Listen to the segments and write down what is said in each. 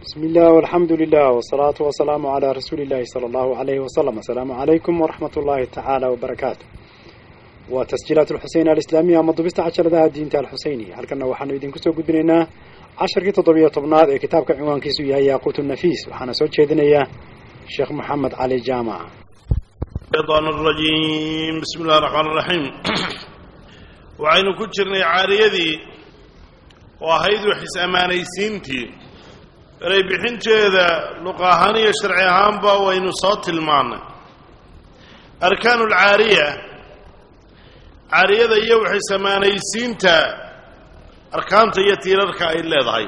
بسم الله والحمد لله والصلاة والسلام على رسول الله صلى الله عليه وسلم السلام عليكم ورحمة الله تعالى وبركاته وتسجيلات الحسين الإسلامية مضبست عشر ذا الدين الحسيني هل كنا وحنا يدين كسو قدننا عشر كي تضبية طبناد كتاب كعنوان كيسو يا ياقوت النفيس وحنا سوى شيدنا الشيخ محمد علي جامع الشيطان الرجيم بسم الله الرحمن الرحيم وعين كجرني عاريدي وهيد وحس أمانيسينتي eray bixinteeda luq ahaan iyo sharci ahaanba waynu soo tilmaannay arkaanu alcaariya caariyada iyo waxay samaanaysiinta arkaanta iyo tiirarka ay leedahay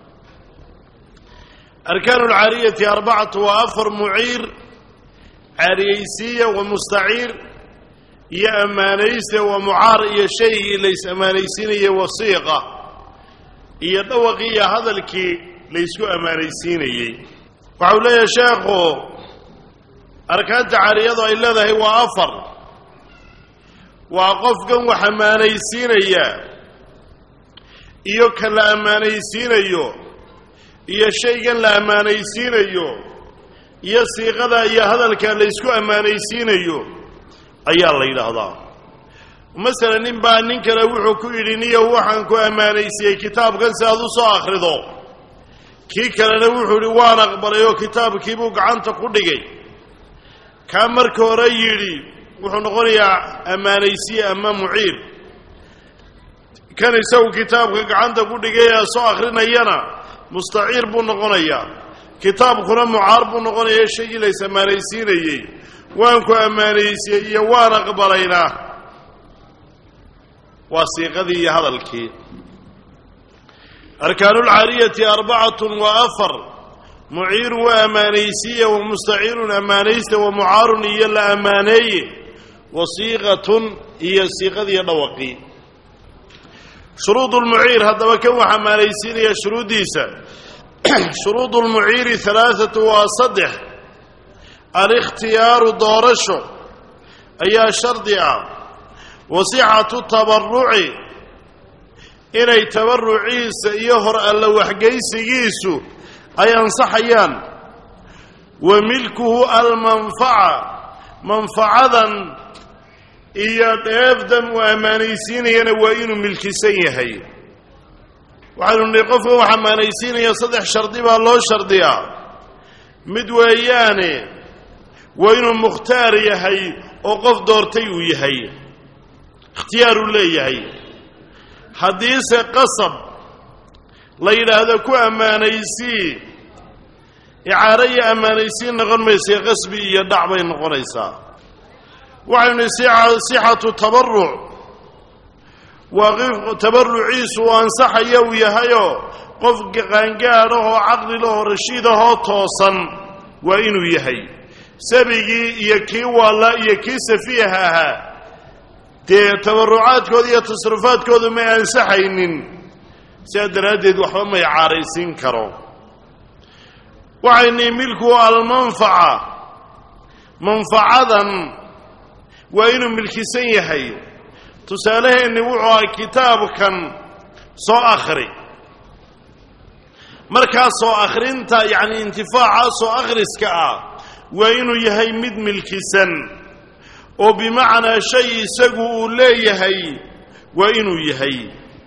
arkaanu alcaariyati arbacatu waa afar muciir caariyaysiiya wa mustaciir iyo ammaanayste wa mucaar iyo shaygii lays ammaanaysiinaya wasiiqa iyo dhawaqii iyo hadalkii laysku ammaanaysiinayey waxau leeyahay sheekhu arkaanta caariyadu ay leedahay waa afar waa qofkan wax ammaanaysiinaya iyo kan la ammaanaysiinayo iyo shaygan la ammaanaysiinayo iyo siiqada iyo hadalka laysku ammaanaysiinayo ayaa la yidhaahdaa masalan nin baa nin kale wuxuu ku yidhi niyow waxaan ku ammaanaysiiyey kitaabkan si aad u soo akhrido kii kalena wuxuu idhi waan aqbalay oo kitaabkiibuu gacanta ku dhigay kaa marka hore yidhi wuxuu noqonayaa ammaanaysiye ama muciir kan isagu kitaabka gacanta ku dhigay ee soo akhrinayana mustaciir buu noqonayaa kitaabkuna mucaar buu noqonaya shaygii lays ammaanaysiinayey waan ku ammaanaysiyey iyo waan aqbalaynaa waa siiqadii iyo hadalkii arkaanu lcaariyati arbacatun wa afar muciirun waa ammaanaysiya wa mustaciirun ammaanaysta wa mucaarun iyo la ammaaneeye wa siiqatun iyo siiqadiiyo dhawaqii shuruud lmuciir haddaba kan wax ammaanaysiinaya shuruuddiisa shuruud lmuciiri halaaatu waa saddex alikhtiyaaru doorasho ayaa shardi ah wa sixatu tabaruci inay tabaruciisa iyo hor alla waxgaysigiisu ay ansaxayaan wa milkuhu almanfaca manfacadan iyo dheefdan uu ammaanaysiinayana waa inuu milkisan yahay waxaynu nihi qofka wax ammaanaysiinaya saddex shardi baa loo shardiyaa mid weeyaane waa inuu mukhtaar yahay oo qof doortay uu yahay ikhtiyaaruu leeyahay haddiise qasab la yidhaahdo ku ammaanaysii icaaro iyo ammaanaysiin noqon maysa qasbi iyo dhac bay noqonaysaa waxaynu nihi sixatu tabaruc waa tabaruciisu uu ansaxaya uu yahayoo qof qaangaadhahoo caqlilahoo rashiidahoo toosan waa inuu yahay sabigii iyo kii waalla iyo kii safiiha ahaa dee tabarucaadkooda iyo tasrufaadkoodu may ansaxaynin sidaa daraaddeed waxba may caaraysiin karo waxayni milku almanfaca manfacadan waa inuu milkisan yahay tusaaleheenni wuxuu ahaa kitaabkan soo akhri markaa soo akhrinta yacni intifaaca soo akhriska ah waa inuu yahay mid milkisan oo bimacnaa shay isagu uu leeyahay waa inuu yahay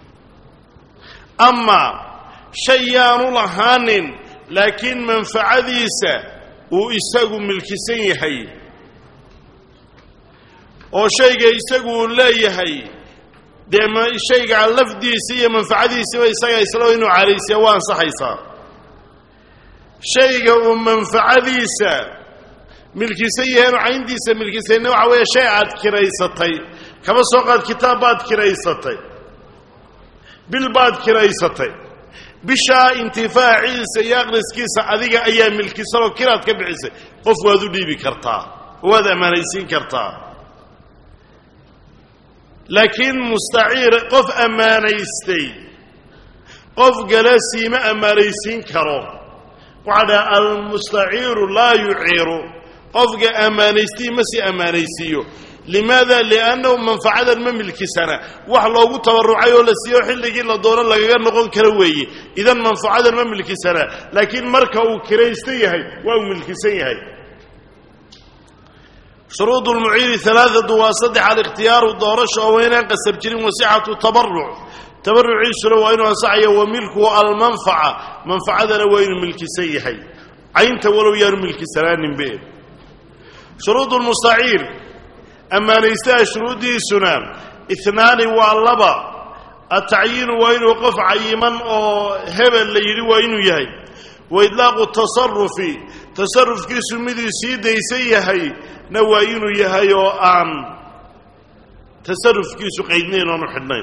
ama shay yaanu lahaanin laakiin manfacadiisa uu isagu milkisan yahay oo shayga isagu uu leeyahay dee shayga lafdiisa iyo manfacadiisiba isaga isla inuu calaysiya waa ansaxaysaa shayga uu manfacadiisa milkisan yaheenu cayntiisa milkisayna waxa weeye shay aad kiraysatay kaba soo qaad kitaab baad kiraysatay bil baad kiraysatay bishaa intifaaciisa iyo aqriskiisa adiga ayaa milkisanoo kiraad ka bixisay qof waad u dhiibi kartaa waad ammaanaysiin kartaa laakiin mustaciir qof ammaanaystay qof gala siima ammaanaysiin karo waxaa dhaha almustaciiru laa yuciiru qofka ammaanaystii ma si ammaanaysiiyo limaada liannahu manfacadan ma milkisana wax loogu tabarucay oo la siiyo xilligii la doono lagaga noqon kara weeye idan manfacadan ma milkisana laakiin marka uu kiraysta yahay waa uu milkisan yahay shuruud lmuciiri alaaatu waa saddex alikhtiyaaru doorasha oo waynaan qasab jirin wasixatu tabaruc tabaruciisuna waa inuu ansaxayo wa milkuhu almanfaca manfacadana waa inuu milkisan yahay caynta walow yaanu milkisanaaninbe shuruud lmustaciir ammaanaystaha shuruuddiisuna inaani waa laba atacyiinu waa inuu qof cayiman oo hebel la yidhi waa inuu yahay wa idlaaqu tasarufi tasarufkiisu miduu sii daysan yahay na waa inuu yahay oo aan tasarufkiisu qaydnayn oonu xidhnayn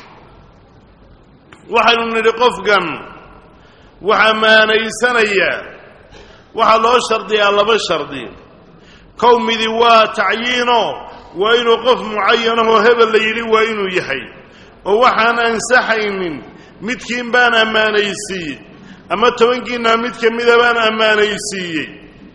waxaynu nidhi qofkan wax ammaanaysanaya waxaa loo shardiyaa laba shardi kow midi waa tacyiino waa inuu qof mucayanahoo hebel la yidhi waa inuu yahay oo waxaan ansaxaynin midkiin baan ammaanaysiiyey ama tobankiinna mid ka mida baan ammaanaysiiyey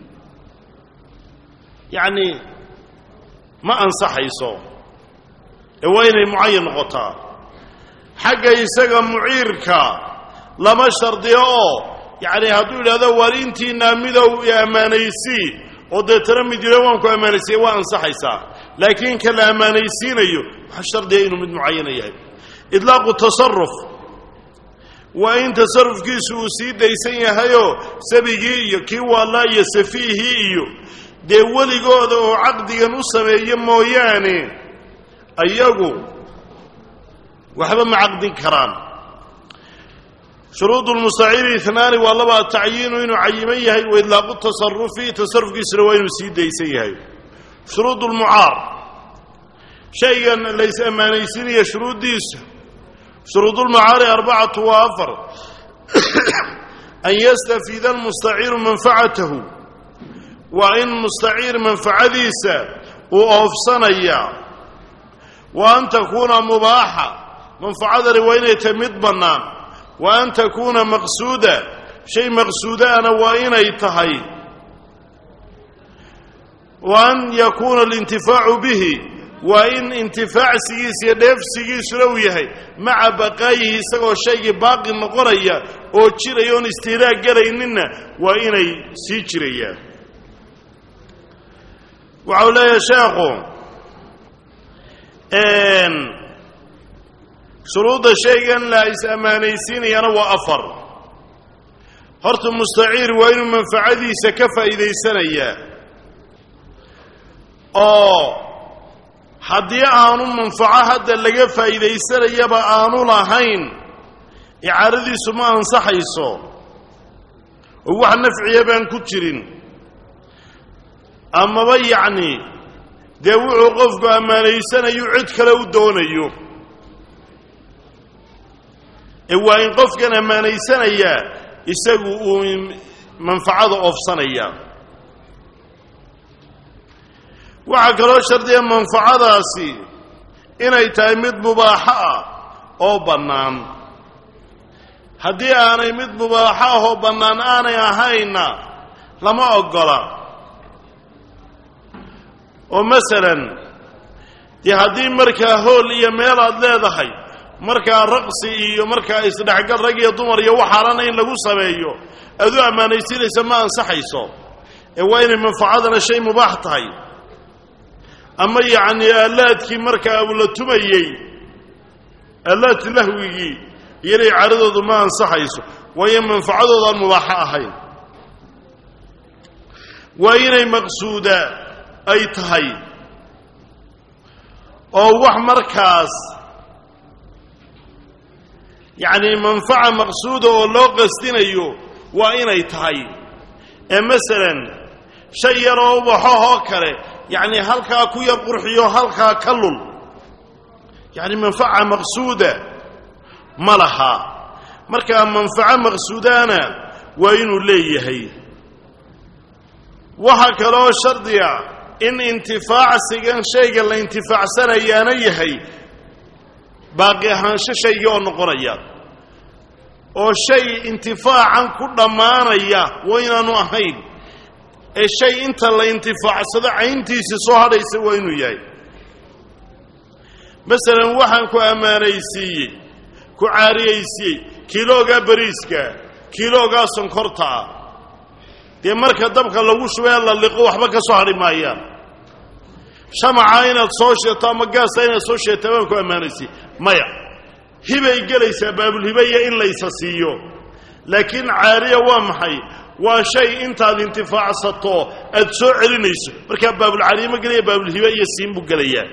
yacni ma ansaxayso ee waa inay mucayan noqotaa xagga isaga muciirka lama shardiyo oo yacni hadduu yidhahdo waar intiinaa midow i ammaanaysii oo deetana mid yidho waan ku ammaanaysiiya waa ansaxaysaa laakiin ka la ammaanaysiinayo waxa shardiya inuu mid mucayana yahay idlaaqu tasaruf waa in tasarufkiisu uu sii daysan yahayoo sabigii iyo kii waallaa iyo safiihii iyo dee weligooda oo caqdigan u sameeyo mooyaane ayagu waxba ma caqdin karaan shuruud lmustaciiri inaani waa laba tacyiinu inuu cayiman yahay wa idlaaqu tasarufi tasarufkiisuna waa inuu sii daysan yahay shuruud lmucaar shaygan lays ammaanaysiinaya shuruuddiisa shuruud lmucaari arbacatu waa afar an yastafiida almustaciiru manfacatahu waa in mustaciir manfacadiisa uu oofsanaya wa an takuuna mubaaxa manfacadani waa inay tahay mid bannaan wa an takuuna maqsuuda shay maqsuudaana waa inay tahay wa an yakuuna alintifaacu bihi waa in intifaacsigiisa iyo dheefsigiisuna uu yahay maca baqaayihi isagoo shaygii baaqi noqonaya oo jiraya oon istihraag gelayninna waa inay sii jirayaan waxau leeyahay sheekhu shuruudda shaygan la is ammaanaysiinayana waa afar horta mustaciir waa inuu manfacadiisa ka faa'iidaysanayaa oo haddii aanu manfaco hadda laga faa'iidaysanayaba aanu lahayn icaaradiisu ma ansaxayso oo wax nafciya baan ku jirin amaba yacni dee wuxuu qofku ammaanaysanayu cid kale u doonayo ee waa in qofkan ammaanaysanayaa isagu uu manfacada oofsanaya waxaa kaloo shardiya manfacadaasi inay tahay mid mubaaxo ah oo bannaan haddii aanay mid mubaaxo ah oo bannaan aanay ahayna lama oggola oo masalan dee haddii markaa hool iyo meel aad leedahay markaa raqsi iyo markaa isdhexgal rag iyo dumar iyo waxaalana in lagu sameeyo aad u ammaanaysiinaysa ma ansaxayso ee waa inay manfacadana shay mubaax tahay ama yacni aalaadkii markaa uu la tumayey aalaad lahwigii iyana icaaradoodu ma ansaxayso waayo manfacadoodaan mubaaxo ahayn waa inay maqsuuda ay tahay oo wax markaas yacni manfaca maqsuuda oo loo qastinayo waa inay tahay ee masalan shay yaroo ubaxohoo kale yacni halkaa ku yar qurxiyo halkaa ka lul yacni manfaca maqsuuda ma laha markaa manfaco maqsuudaana waa inuu leeyahay waxaa kaloo shardiga in intifaacsigan shayga la intifaacsanayaana yahay baaqi ahaansho shaygii oo noqonaya oo shay intifaacan ku dhammaanaya waa inaanu ahayn ee shay inta la intifaacsado cayntiisii soo hadhaysa waa inuu yahay masalan waxaan ku ammaanaysiiyey ku caariyaysiiyey kiiloogaa bariiska kiiloogaa sonkorta ah dee marka dabka lagu shubee la liqo waxba ka soo hadhi maayaan shamaca inaad soo sheeto ama gaasta inaad soo sheeta baan ku ammaanaysiiye maya hibay gelaysaa baabulhibaya in laysa siiyo laakiin caariya waa maxay waa shay intaad intifaacsato aad soo celinayso markaa baabulcaariye ma gelaya baabulhibe iyo siin buu gelayaa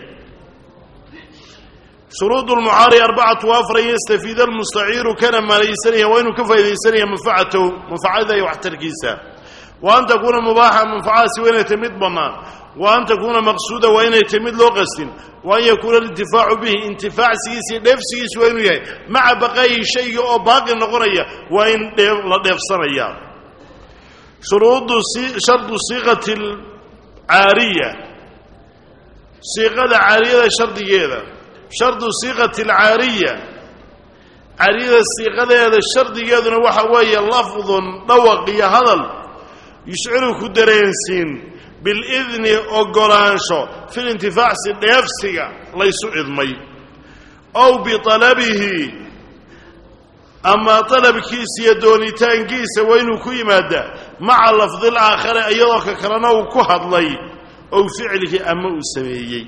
shuruud lmucaari arbacatu afar an yastafiida almustaciiru kana maalaysanaya waa inuu ka faa'idaysanaya manfacatahu manfacada iyo waxtarkiisa wa an takuuna mubaaxa manfacadaasi waa inay tahy mid bannaan wa an takuuna maqsuuda waa inay tahy mid loo qastin wa an yakuuna alintifaacu bihi intifaacsigiisa iyo dheefsigiisa waa inuu yahay maca baqaayi shayga oo baaqi noqonaya waa in la dheefsanaya shuruudu shardu siiqati alcaariya siiqada caariyada shardigeeda shardu siiqati alcaariya caariyada siiqadeeda shardigeeduna waxa weeye lafdun dhawaq iyo hadal yushciru ku dareensiin bilidni ogolaansho filintifaacsi dheefsiga laysu idmay ow bialabihi ama dalabkiisa iyo doonitaankiisa waa inuu ku yimaadaa maca lafdil aakhare iyadoo ka kalena uu ku hadlay ow ficlihi ama uu sameeyey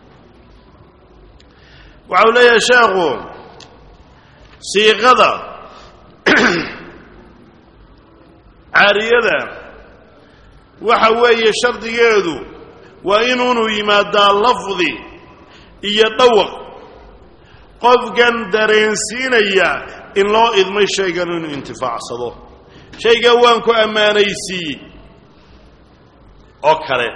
waxa uu leeyahay sheekhu siiqada caariyada waxa weeye shardigeedu waa inuunu yimaadaa lafdi iyo dhawaq qofkan dareensiinaya in loo idmay shaygan inuu intifaacsado shaygan waan ku ammaanaysiiyey oo kale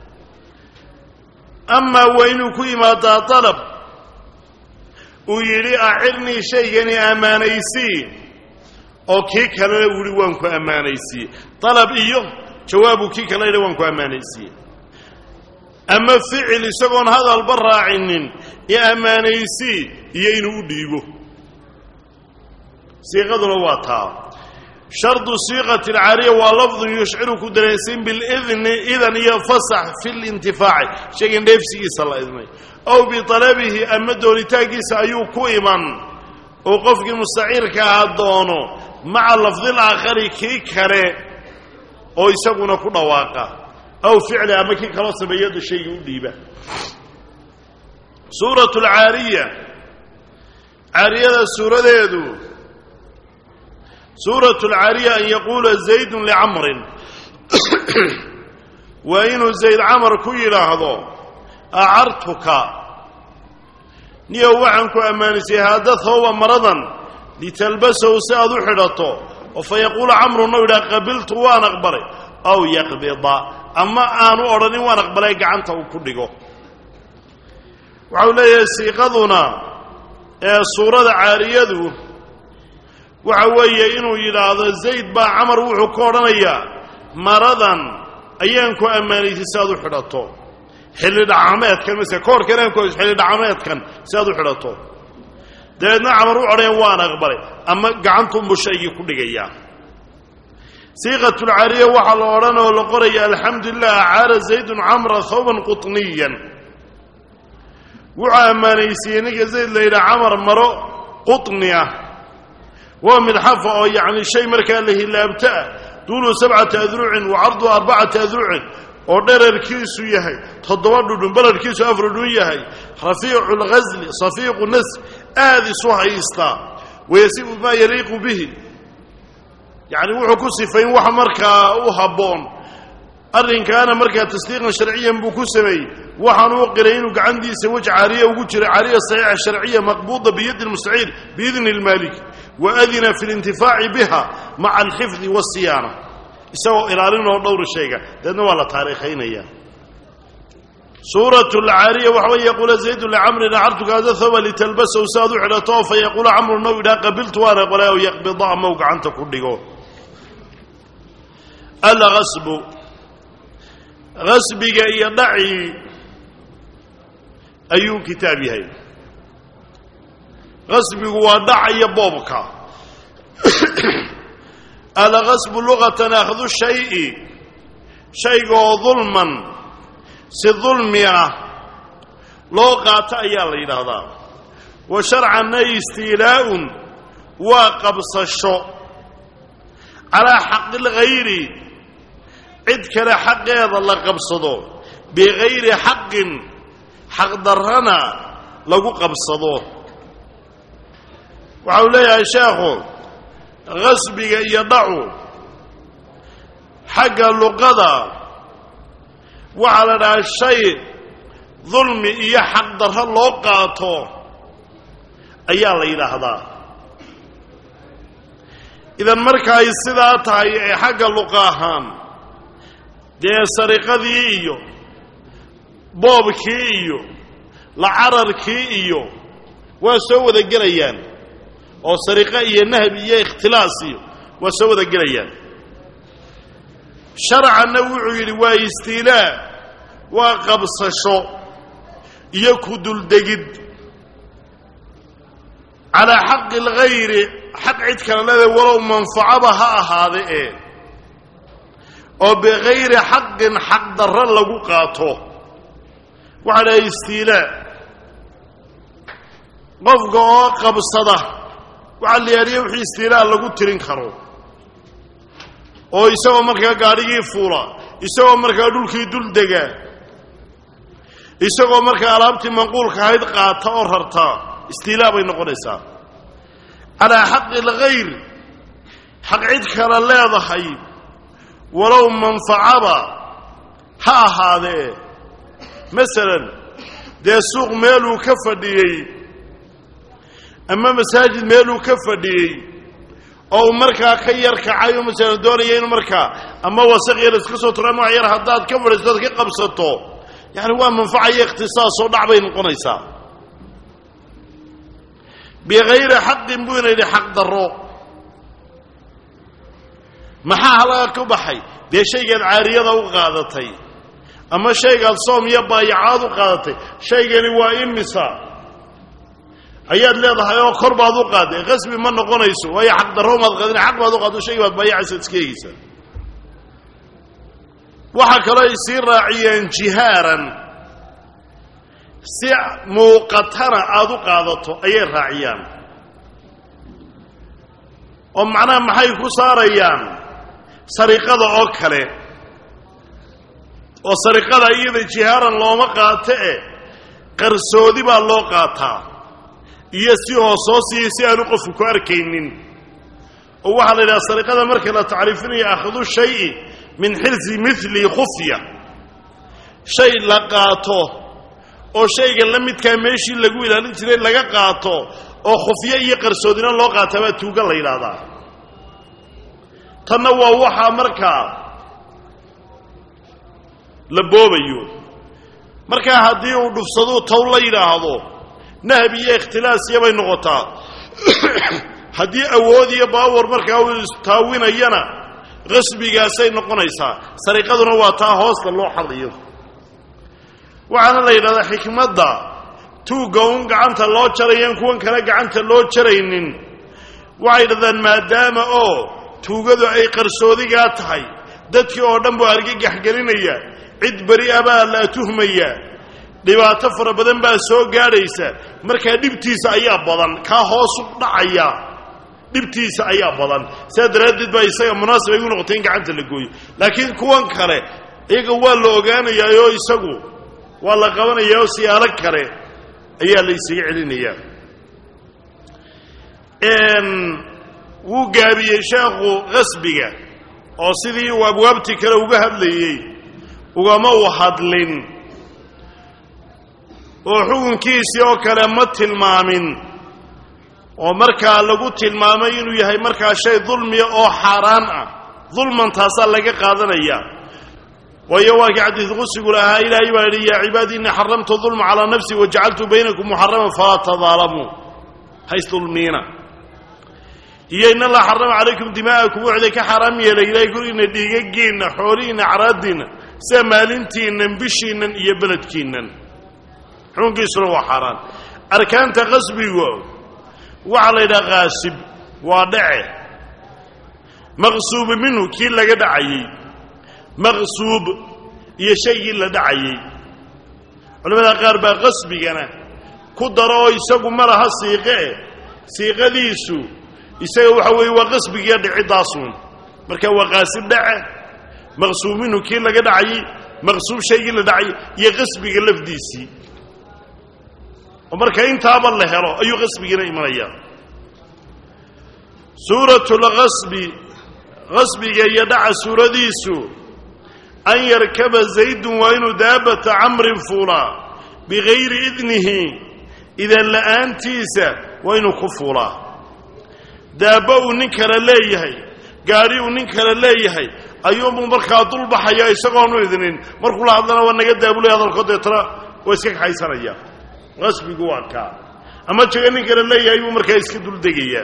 amaa waa inuu ku yimaadaa dalab uu yidhi acirnii shaygani ammaanaysii oo kii kalena uu yihi waan ku ammaanaysiiye dalab iyo jawaabuu kii kale yidhi waan ku ammaanaysiiye ama ficil isagoon hadalba raacinin iyo ammaanaysii iyo inuu u dhiibo siiqaduna waa taa shardu siiqati alcaariya waa lafdun yushciru ku dareensiin bilidni idan iyo fasax fi lintifaaci shaygan dheefsigiisa la idmay ow bialabihi ama doonitaankiisa ayuu ku iman oo qofkii mustaciirka ahaa doono maca lafdil aakhari kii kale oo isaguna ku dhawaaqa aw ficli ama kii kaloo sameeyada shaygii u dhiiba suurat alcaariya caariyada suuradeedu suurat alcaariya an yaquula zaydun licamrin waa inuu zayd camar ku yidhaahdo acartuka niyow waxaan ku ammaanaysay haada thawba maradan litalbasahu si aad u xidhato oo fa yaquula camruna u yidhaha qabiltu waan aqbalay aw yaqbida ama aanu odhanin waan aqbalay gacanta uu ku dhigo waxau leeyahay siiqaduna ee suurada caariyadu waxa weeye inuu yidhaahdo zayd baa camar wuxuu ka odhanayaa maradan ayaan ku ammaanaysay si aad u xidhato xilli dhacameedkan mase koorkan aan ku xilli dhacameedkan si aad u xidhato dabeedna camar u odhanayan waan aqbalay ama gacantuunbuu shaygii ku dhigayaa siiqatulcaariya waxaa la odhan oo la qoraya alxamdu lilah acaara zaydun camra thawban qutniyan wuxuu ammaanaysiiyey ninka zayd la yidhaha camar maro qutni ah waa midxafa oo yacni shay markaa la hilaabto ah duulu sabcata adrucin wa cardu arbacata adrucin oo dherarkiisu yahay toddoba dhudhun balarkiisu afar dhudhun yahay rafiicu lghasli safiiqu nas aad isu haystaa wayasifu maa yaliiqu bihi yacni wuxuu ku sifayn wax markaa u habboon arrinkaana markaa tasdiiqan sharciyan buu ku sameeyey waxaanu u qiray inuu gacantiisa wej caariya ugu jira caariya saxiixa sharciya maqbuuda biyadi lmustaciir biidni lmaalik wa adina fi lintifaaci biha maca alxifdi waasiyaana isagoo ilaalinoo dhowra shayga deedna waa la taariikhaynaya suurat lcaariya waxa wey yaquula zaydu licamrin acartuka hada thawba litalbasahu si aad u xidhato fa yaquula camru now idhaa qabiltu waan aqbalay aw yaqbida ama u gacanta ku dhigo algasbu gasbiga iyo dhacii ayuu kitaab yahay gasbigu waa dhaca iyo boobka algasbu luqatan akhdu shayi shaygaoo dulman si dulmi ah loo qaato ayaa la yidhaahdaa wa sharcanna istiilaa'un waa qabsasho calaa xaqi lghayri cid kale xaqeeda la qabsado bikayri xaqin xaqdarrana lagu qabsado waxa uu leeyahay sheekhu qasbiga iyo dhacu xagga luqada waxaa la dhahaa shay dulmi iyo xaqdarro loo qaato ayaa la yidhaahdaa idan marka ay sidaa tahay ee xagga luqa ahaan dee sariqadii iyo boobkii iyo lacararkii iyo waa soo wada gelayaan oo sariqo iyo nahb iyo ikhtilaas iyo waa soo wada gelayaan sharcanna wuxuu yidhi waa istiilaa waa qabsasho iyo ku duldegid calaa xaqi alghayri xaq cid kale leeda walow manfacaba ha ahaade ee oo bikayri xaqin xaq darro lagu qaato waxaa dhahay istiilaa qofka oo qabsada waxaa la yaadhiya wixii istiilaa lagu tirin karo oo isagoo markaa gaadhigii fuula isagoo markaa dhulkii dul dega isagoo markaa alaabtii manquulka ahayd qaata oo rarta istiilaa bay noqonaysaa calaa xaqi alghayr xaq cid kale leedahay walow manfacaba ha ahaadee masalan dee suuq meeluu ka fadhiyey ama masaajid meeluu ka fadhiyey oo uu markaa ka yar kacay oo masalan doonaya inuu markaa ama wasaq yar iska soo turo ama wax yar haddaad ka fadhiisto ad ka qabsato yacani waa manfaca iyo ikhtisaasoo dhac bay noqonaysaa bikayri xaqin buu ina yidhi xaq darro maxaa halaga ka baxay dee shaygaad caariyada u qaadatay ama shaygaad soom iyo baayacaad u qaadatay shaygani waa imisa ayaad leedahay oo kor baad u qaaday qasbi ma noqonayso waayo xaq darro maad qaadin xaq baad u qaado shaygi baad baayacaysa iska eegeysaa waxaa kaloo ay sii raaciyeen jihaaran si muuqatana aada u qaadato ayay raaciyaan oo macnaha maxay ku saarayaan sariqada oo kale oo sariqada iyada jihaaran looma qaato e qarsoodi baa loo qaataa iyo si hoosoosiyo si aanu qofku ku arkaynin oo waxaa la yidhaha sariqada marka la tacriifinayo akhdu shayi min xirsi mili khufya shay la qaato oo shayga la midkaa meeshii lagu ilaalin jiray laga qaato oo khufyo iyo qarsoodina loo qaataa baa tuuga la yidhaahdaa tanna waa waxaa markaa la boobayo markaa haddii uu dhufsaduu tow la yidhaahdo nahb iyo ikhtilaasiya bay noqotaa haddii awood iyo baawar markaa uu istaawinayana qasbigaasay noqonaysaa sariqaduna waa taa hoosta loo xadayo waxaana la yidhahdaa xikmadda tuugga un gacanta loo jarayan kuwan kale gacanta loo jaraynin waxay yidhahdaan maadaama oo tuugadu ay qarsoodigaa tahay dadkii oo dhan buu argagax gelinaya cid beri a baa la tuhmaya dhibaato fara badan baa soo gaadhaysa markaa dhibtiisa ayaa badan kaa hoosu dhacaya dhibtiisa ayaa badan sidaa daraaddeed baa isaga munaasib ay u noqotay in gacanta la gooyo laakiin kuwan kale iyaga waa la ogaanayaa oo isagu waa la qabanayaa oo siyaalo kale ayaa la isaga celinayaa wuu gaabiyey sheekhu qasbiga oo sidii uu abwaabtii kale uga hadlayey ugama u hadlin oo xukunkiisii oo kale ma tilmaamin oo markaa lagu tilmaamay inuu yahay markaa shay dulmiya oo xaaraan ah dulman taasaa laga qaadanaya waayo waa kii xadiid qusigu lahaa ilaahay baa yidhi yaa cibaadi innii xaramtu dulma calaa nafsi wajacaltu baynakum muxaraman falaa tadaalamuu haysdulmiina iyo in allah xarama calaykum dimaa'akum wuxday ka xaaraam yeelay ilaahay gurigiinna dhiigagiinna xoolihiinna acraadiinna sida maalintiinnan bishiinnan iyo beledkiinnan xukunkiisuna waa xaaraan arkaanta qasbigu waxaa la yidhaha kaasib waa dhace maqsuubu minhu kii laga dhacayey maqsuub iyo shaygii la dhacayey culamada qaar baa qasbigana ku daro oo isagu ma laha siiqe siiqadiisu isaga waxa weeye waa qasbigiiyo dhicidaasuun marka waa qaasib dhace maqsuub minhu kii laga dhacayey maqsuub shaygii la dhacay iyo qasbiga lafdiisii oo marka intaaba la helo ayuu qasbigiina imanayaa suuratu lqasbi qasbiga iyo dhaca suuradiisu an yarkaba zaydun waa inuu daabata camrin fuulaa bigayri idnihi idan la'aantiisa waa inuu ku fuulaa daabbo uu nin kale leeyahay gaadhi uu nin kale leeyahay ayuunbuu markaa dulbaxaya isagoonu idnin markuu la hadlana waa naga daabulay hadalkood deetana waa iska kaxaysanaya qasbigu waa kaa ama jaga nin kale leeyahay buu markaa iska duldegayaa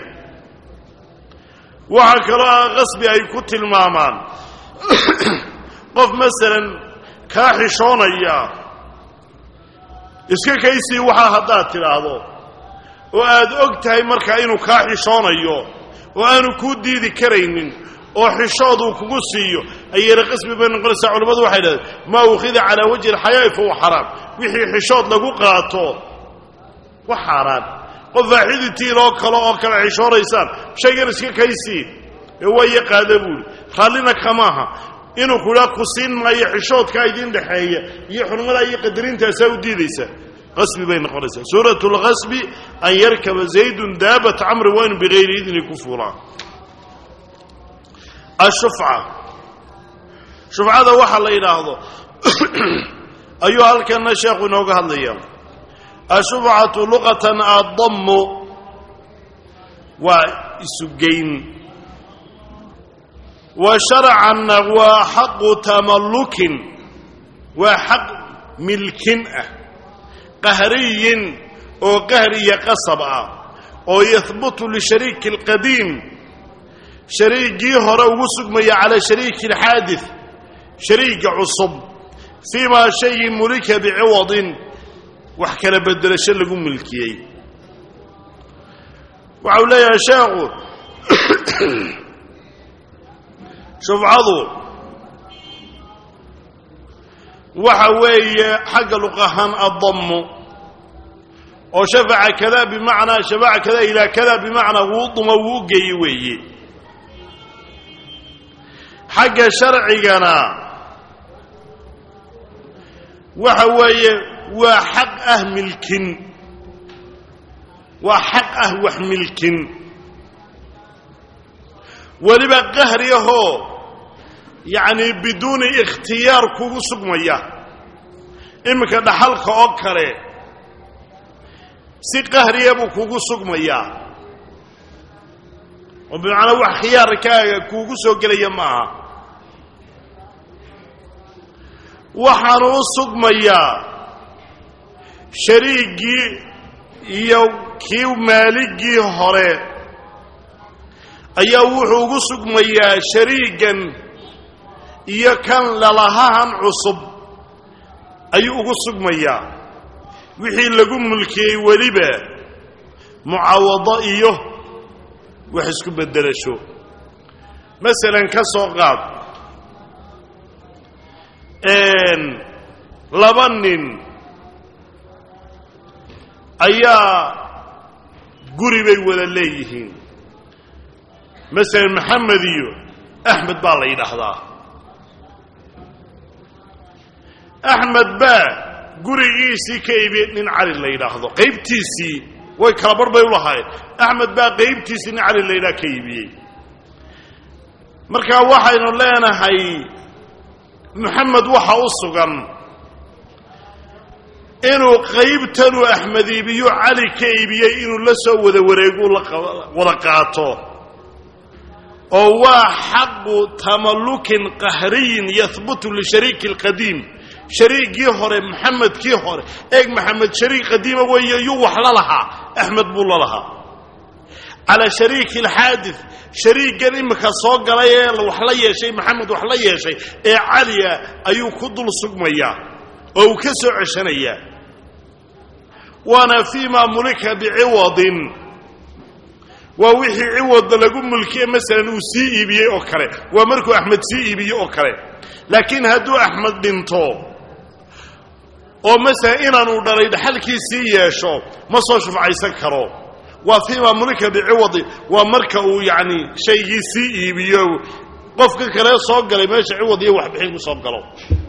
waxaa kaloo ah qasbi ay ku tilmaamaan qof masalan kaa xishoonaya iska kaysii waxaa haddaad tidhaahdo oo aad og tahay markaa inuu kaa xishoonayo oo aanu kuu diidi karaynin oo xishooduu kugu siiyo ayayna qasbi bay noqonaysaa culimmadu waxay dhahdeen maa ukhida calaa wajhi alxayaa'i fahuwa xaraam wixii xishood lagu qaato wa xaaraan qof faaxiditiin oo kale oo kale xishoonaysaan shaygan iska kaysii ee waayo qaada buuli raallina kamaaha inuu kudhaa ku siin maayo xishoodkaa idin dhexeeya iyo xurmadaa iyo qadarintaasa u diidaysa qasbi bay noqonaysaa suurat lqasbi an yarkaba zaydun daabat camri waa inu bigayri idni ku fuulaa ashufca shufcada waxa la yidhaahdo ayuu halkana sheekhu inooga hadlaya ashufcatu luqatan adammu waa isugeyn wa sharcanna waa xaqu tamallukin waa xaq milkin ah qahriyin oo qahri iyo qasab ah oo yahbutu lishariiki alqadiim shariigii hore ugu sugmaya calaa shariiki alxaadid shariiga cusub fiimaa shaygii mulika biciwadin wax kala bedelasho lagu milkiyey waxau leeyahay sheekhu shufcadu waxa weeye xagga luqahaan adammu oo shafaca kada bimacnaa shafaca kada ilaa kada bimacnaa wuu duma wuu u geeye weeye xagga sharcigana waxa weeye waa xaq ah milkin waa xaq ah wax milkin weliba qahri ahoo yacni biduuni ikhtiyaar kugu sugmaya iminka dhaxalka oo kale si qahriya buu kugu sugmayaa oo bimacnaa wax khiyaarkaaga kuugu soo gelaya maaha waxaanu u sugmayaa shariigii iyo kii maaligii hore ayaa wuxuu ugu sugmayaa shariigan iyo kan lalahahan cusub ayuu ugu sugmayaa wixii lagu mulkiyey weliba mucaawado iyo wax isku beddelasho masalan ka soo qaad laba nin ayaa guri bay wada leeyihiin masalan maxamed iyo axmed baa la yidhaahdaa axmed baa gurigiisii ka iibiyey nin cali la yidhaahdo qaybtiisii way kala bar bay u lahaayeen axmed baa qaybtiisii nin cali la yidhaha ka iibiyey marka waxaynu leenahay maxamed waxa u sugan inuu qaybtanuu axmed iibiyo cali ka iibiyey inuu la soo wada wareegu wada qaato oo waa xaqu tamallukin qahriyin yahbutu lishariiki alqadiim shariigii hore maxamedkii hore eeg maxamed shariik qadiima weeye yuu wax la lahaa axmed buu la lahaa calaa shariiki alxaadid shariigan iminka soo galay ee wax la yeeshay maxamed wax la yeeshay ee caliya ayuu ku dul sugmayaa oo uu ka soo ceshanayaa waana fii ma mulika biciwadin waa wixii ciwadda lagu mulkiye masalan uu sii iibiyey oo kale waa markuu axmed sii iibiyey oo kale laakiin hadduu axmed dhinto oo masala inaanu dhalay dhaxalkiisii yeesho ma soo shufcaysan karo waa fiima mulika biciwadi waa marka uu yacni shaygii sii iibiyo qofka kale soo galay meesha ciwad iyo waxbixin ku soo galo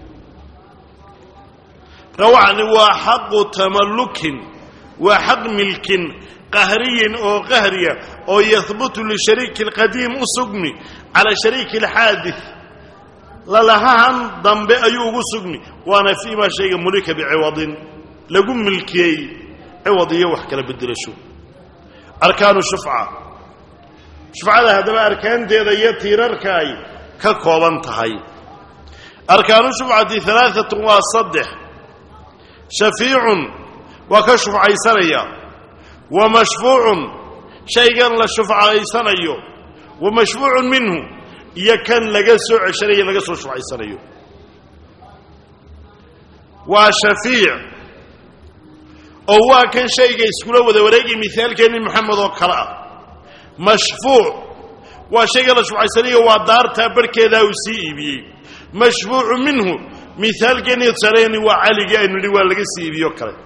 rawacni waa xaqu tamallukin waa xaq milkin qahriyin oo qahriya oo yahbutu lishariiki alqadiim u sugmi cala shariiki alxaadid lalahahan dambe ayuu ugu sugmi waana fiimaa shayga mulika biciwadin lagu milkiyey ciwad iyo wax kala bedelasho arkaanu shufca shufcada haddaba arkaanteeda iyo tiirarka ay ka kooban tahay arkaanu shufcati alaaatun waa saddex shafiicun waa ka shufcaysanaya wa mashfuucun shaygan la shufcaysanayo wa mashfuucun minhu iyo kan laga soo ceshanayo laga soo shufcaysanayo waa shafiic oo waa kan shayga iskula wada wareegay mihaalkeenni moxamed oo kale ah mashfuuc waa shayga la shufcaysanayo waa daartaa barhkeedaa uu sii iibiyey mashfuucu minhu mihaalkeenni tusaaleeni waa caligii aynu nidhi waa laga sii iibiyo kale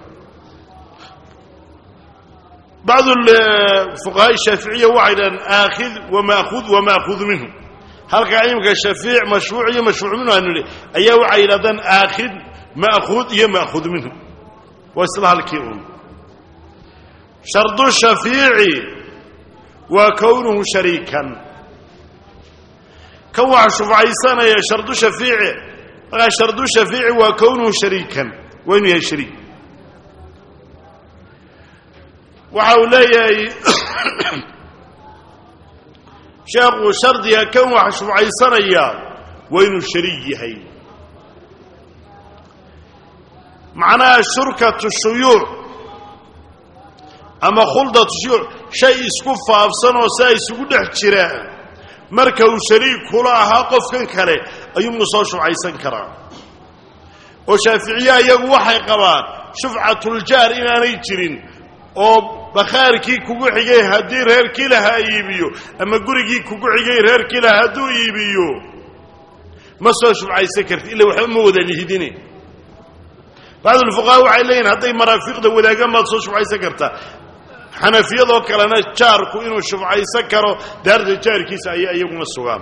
bacdu fuqahaa shaaficiya waxay dhahaan aakhid wamaakhud wamaahudu minhu halkaa imika shafiic mashfuuc iyo mashfuuc minhu aynu nidhi ayaa waxay yidhahdaan aakhid ma'khuud iyo ma'khuud minhu waa isla halkii un shardu shafiici waa kownuhu shariikan kan waxa shufcaysanaya shardu shafiici markaa shardu shafiici waa kownuhu shariikan waa inuu yahay shariik waxa uu leeyahay sheekhu shardiga kan wax shufcaysanaya waa inuu shariik yahay macnaha shurkatu shuyuuc ama khuldatu shuyuuc shay isku faafsan oo saa isugu dhex jiraan marka uu shariik kula ahaa qofkan kale ayuunu soo shufcaysan karaa oo shaaficiya iyagu waxay qabaan shufcatuljaar inaanay jirin oo bakhaarkii kugu xigay haddii reerkii lahaa iibiyo ama gurigii kugu xigay reerkii lahaa hadduu iibiyo ma soo shufcaysan karti illa waxba ma wada lihidine bacdulfuqahaa waxay leeyihin hadday maraafiqda wadaagaan baad soo shufcaysan kartaa xanafiyadoo kalena jaarku inuu shufcaysan karo daarta jaarkiisa ayay iyaguna sugaan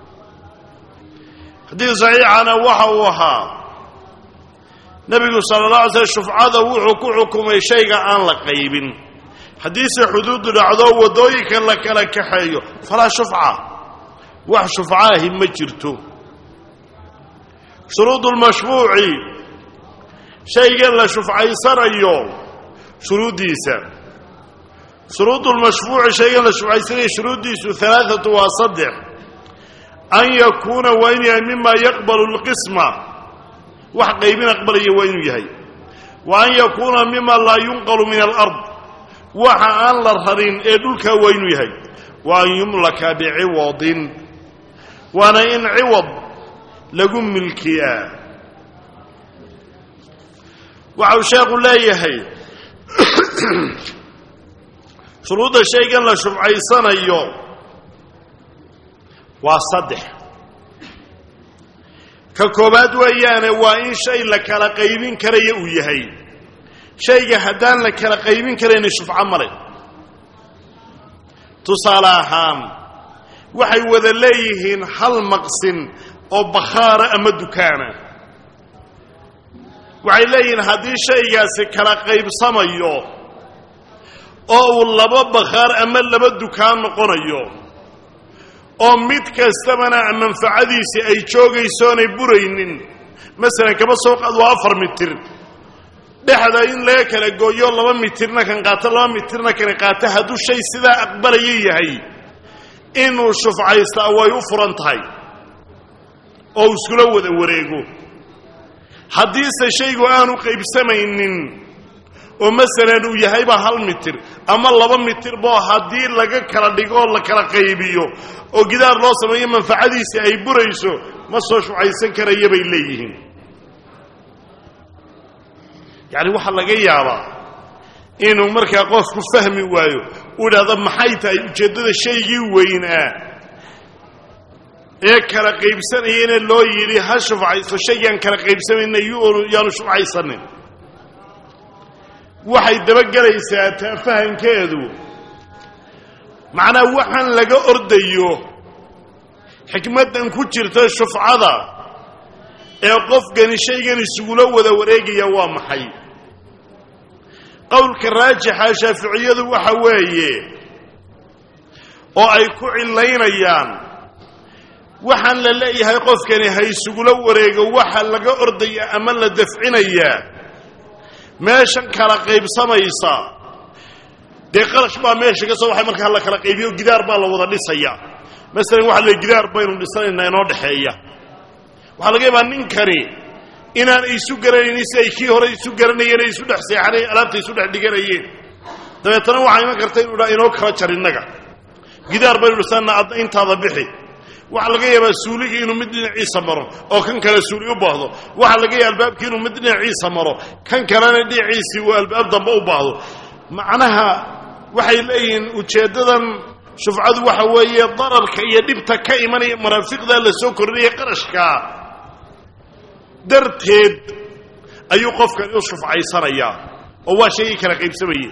xadiid saxiixana waxa uu ahaa nebigu sala la alay slam shufcada wuxuu ku xukumay shayga aan la qaybin haddiise xuduudu dhacdo waddooyinka la kala kaxeeyo falaa shufca wax shufcaahi ma jirto shuruudu lmashfuuci shaygan la shufcaysanayo shuruuddiisa shuruudu lmashfuuci shaygan la shufcaysanayo shuruuddiisu alaaatu waa saddex an yakuuna waa inuu yahay mima yaqbalu lqisma wax qaybin aqbalaya waa inuu yahay wa an yakuuna mima laa yunqalu min alard waxa aan la rarin ee dhulkaa waa inuu yahay wa an yumlaka biciwadin waana in ciwad lagu milkiyaa waxa uu sheekhu leeyahay shuruudda shaygan la shufcaysanayo waa saddex ka koobaad weeyaane waa in shay la kala qaybin karaya uu yahay shayga haddaan la kala qaybin karayna shufco male tusaale ahaan waxay wada leeyihiin hal maqsin oo bakhaara ama dukaana waxay leeyihiin haddii shaygaasi kala qaybsamayo oo uu laba bakhaar ama laba dukaan noqonayo oo mid kastabana manfacadiisii ay joogaysoonay buraynin masalan kaba soo qaad waa afar mitir dhexda in laga kala gooyo laba mitirna kan qaato laba mitirna kan qaato hadduu shay sidaa aqbalaya yahay inuu shufcaystaa way u furan tahay oo iskula wada wareego haddiise shaygu aanu qaybsamaynin oo masalan uu yahayba hal mitir ama laba mitirbo haddii laga kala dhigo oo la kala qaybiyo oo gidaar loo sameeyo manfacadiisii ay burayso ma soo shucaysan karaya bay leeyihiin yacni waxaa laga yaabaa inuu markaa qofku fahmi waayo uu idhahdo maxay tahay ujeeddada shaygii weynaa ee kala qaybsanayana loo yidhi ha shufcayso shaygaan kala qaybsamayna yaanu shufcaysanin waxay dabagelaysaa taa fahankeedu macnaa waxaan laga ordayo xikmaddan ku jirta shufcada ee qofkani shaygan isugula wada wareegaya waa maxay qowlka raajixa shaaficiyadu waxa weeye oo ay ku cilaynayaan waxaan la leeyahay qofkani ha isugula wareego waxa laga ordaya ama la dafcinayaa meeshan kala qaybsamaysa dee qarash baa meesha ka soo waxay markaa la kala qaybiyo gidaar baa la wada dhisaya masalan waxa la gidaar baynu dhisanaynaa inoo dhexeeya waxaa laga yaabaa ninkani inaan isu garanaynin si ay kii hore isu garanayeen ay isu dhex seexanayeen alaabta isu dhex dhiganayeen dabeetana waxaa iman karta inu dhaa inoo kala jar innaga gidaar baynu dhisannaa adna intaada bixi waxaa laga yaabaa suuligii inuu mid dhinaciisa maro oo kan kale suuli u baahdo waxaa laga yaaba albaabkii inuu mid dhinaciisa maro kan kalena dhinaciisii uu albaab dambe u baahdo macnaha waxay leeyihiin ujeeddadan shufcadu waxa weeye dararka iyo dhibta ka imanaya maraafiqda la soo kordhinaya qarashkaa darteed ayuu qofkani u shufcaysanayaa oo waa shaygii kala qaybsamayey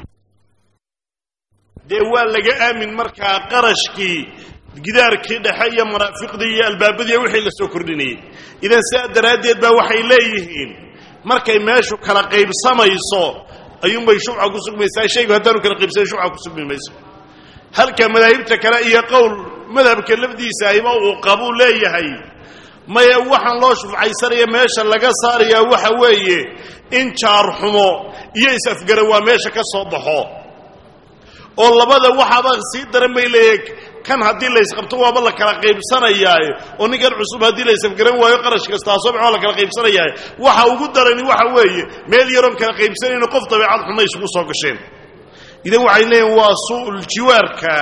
dee waa laga aamin markaa qarashkii gidaarkii dhexe iyo maraafiqdii iyo albaabadii wixii la soo kordhinayey idan sidaa daraaddeed baa waxay leeyihiin markay meeshu kala qaybsamayso ayuunbay shufca ku sugmaysaa shaygu haddaanu kala qaybsanin shufca ku sugmi mayso halka madaahibta kale iyo qowl madhabka lafdiisa ahiba uu qabuu leeyahay maya waxaan loo shufcaysanaya meesha laga saarayaa waxa weeye in jaarxumo iyo is-afgaran waa meesha ka soo baxo oo labada waxaaba sii daran bay leeyahay kan haddii laysqabto waaba la kala qaybsanayaaye oo ninkan cusub haddii laysafgaran waayo qarash kastaa soo bax waa la kala qaybsanayaaye waxa ugu darani waxa weeye meel yaroon kala qaybsanayno qof dabeecad xuma isugu soo gasheen idan waxay leeyihin waa su'ul jiwaarka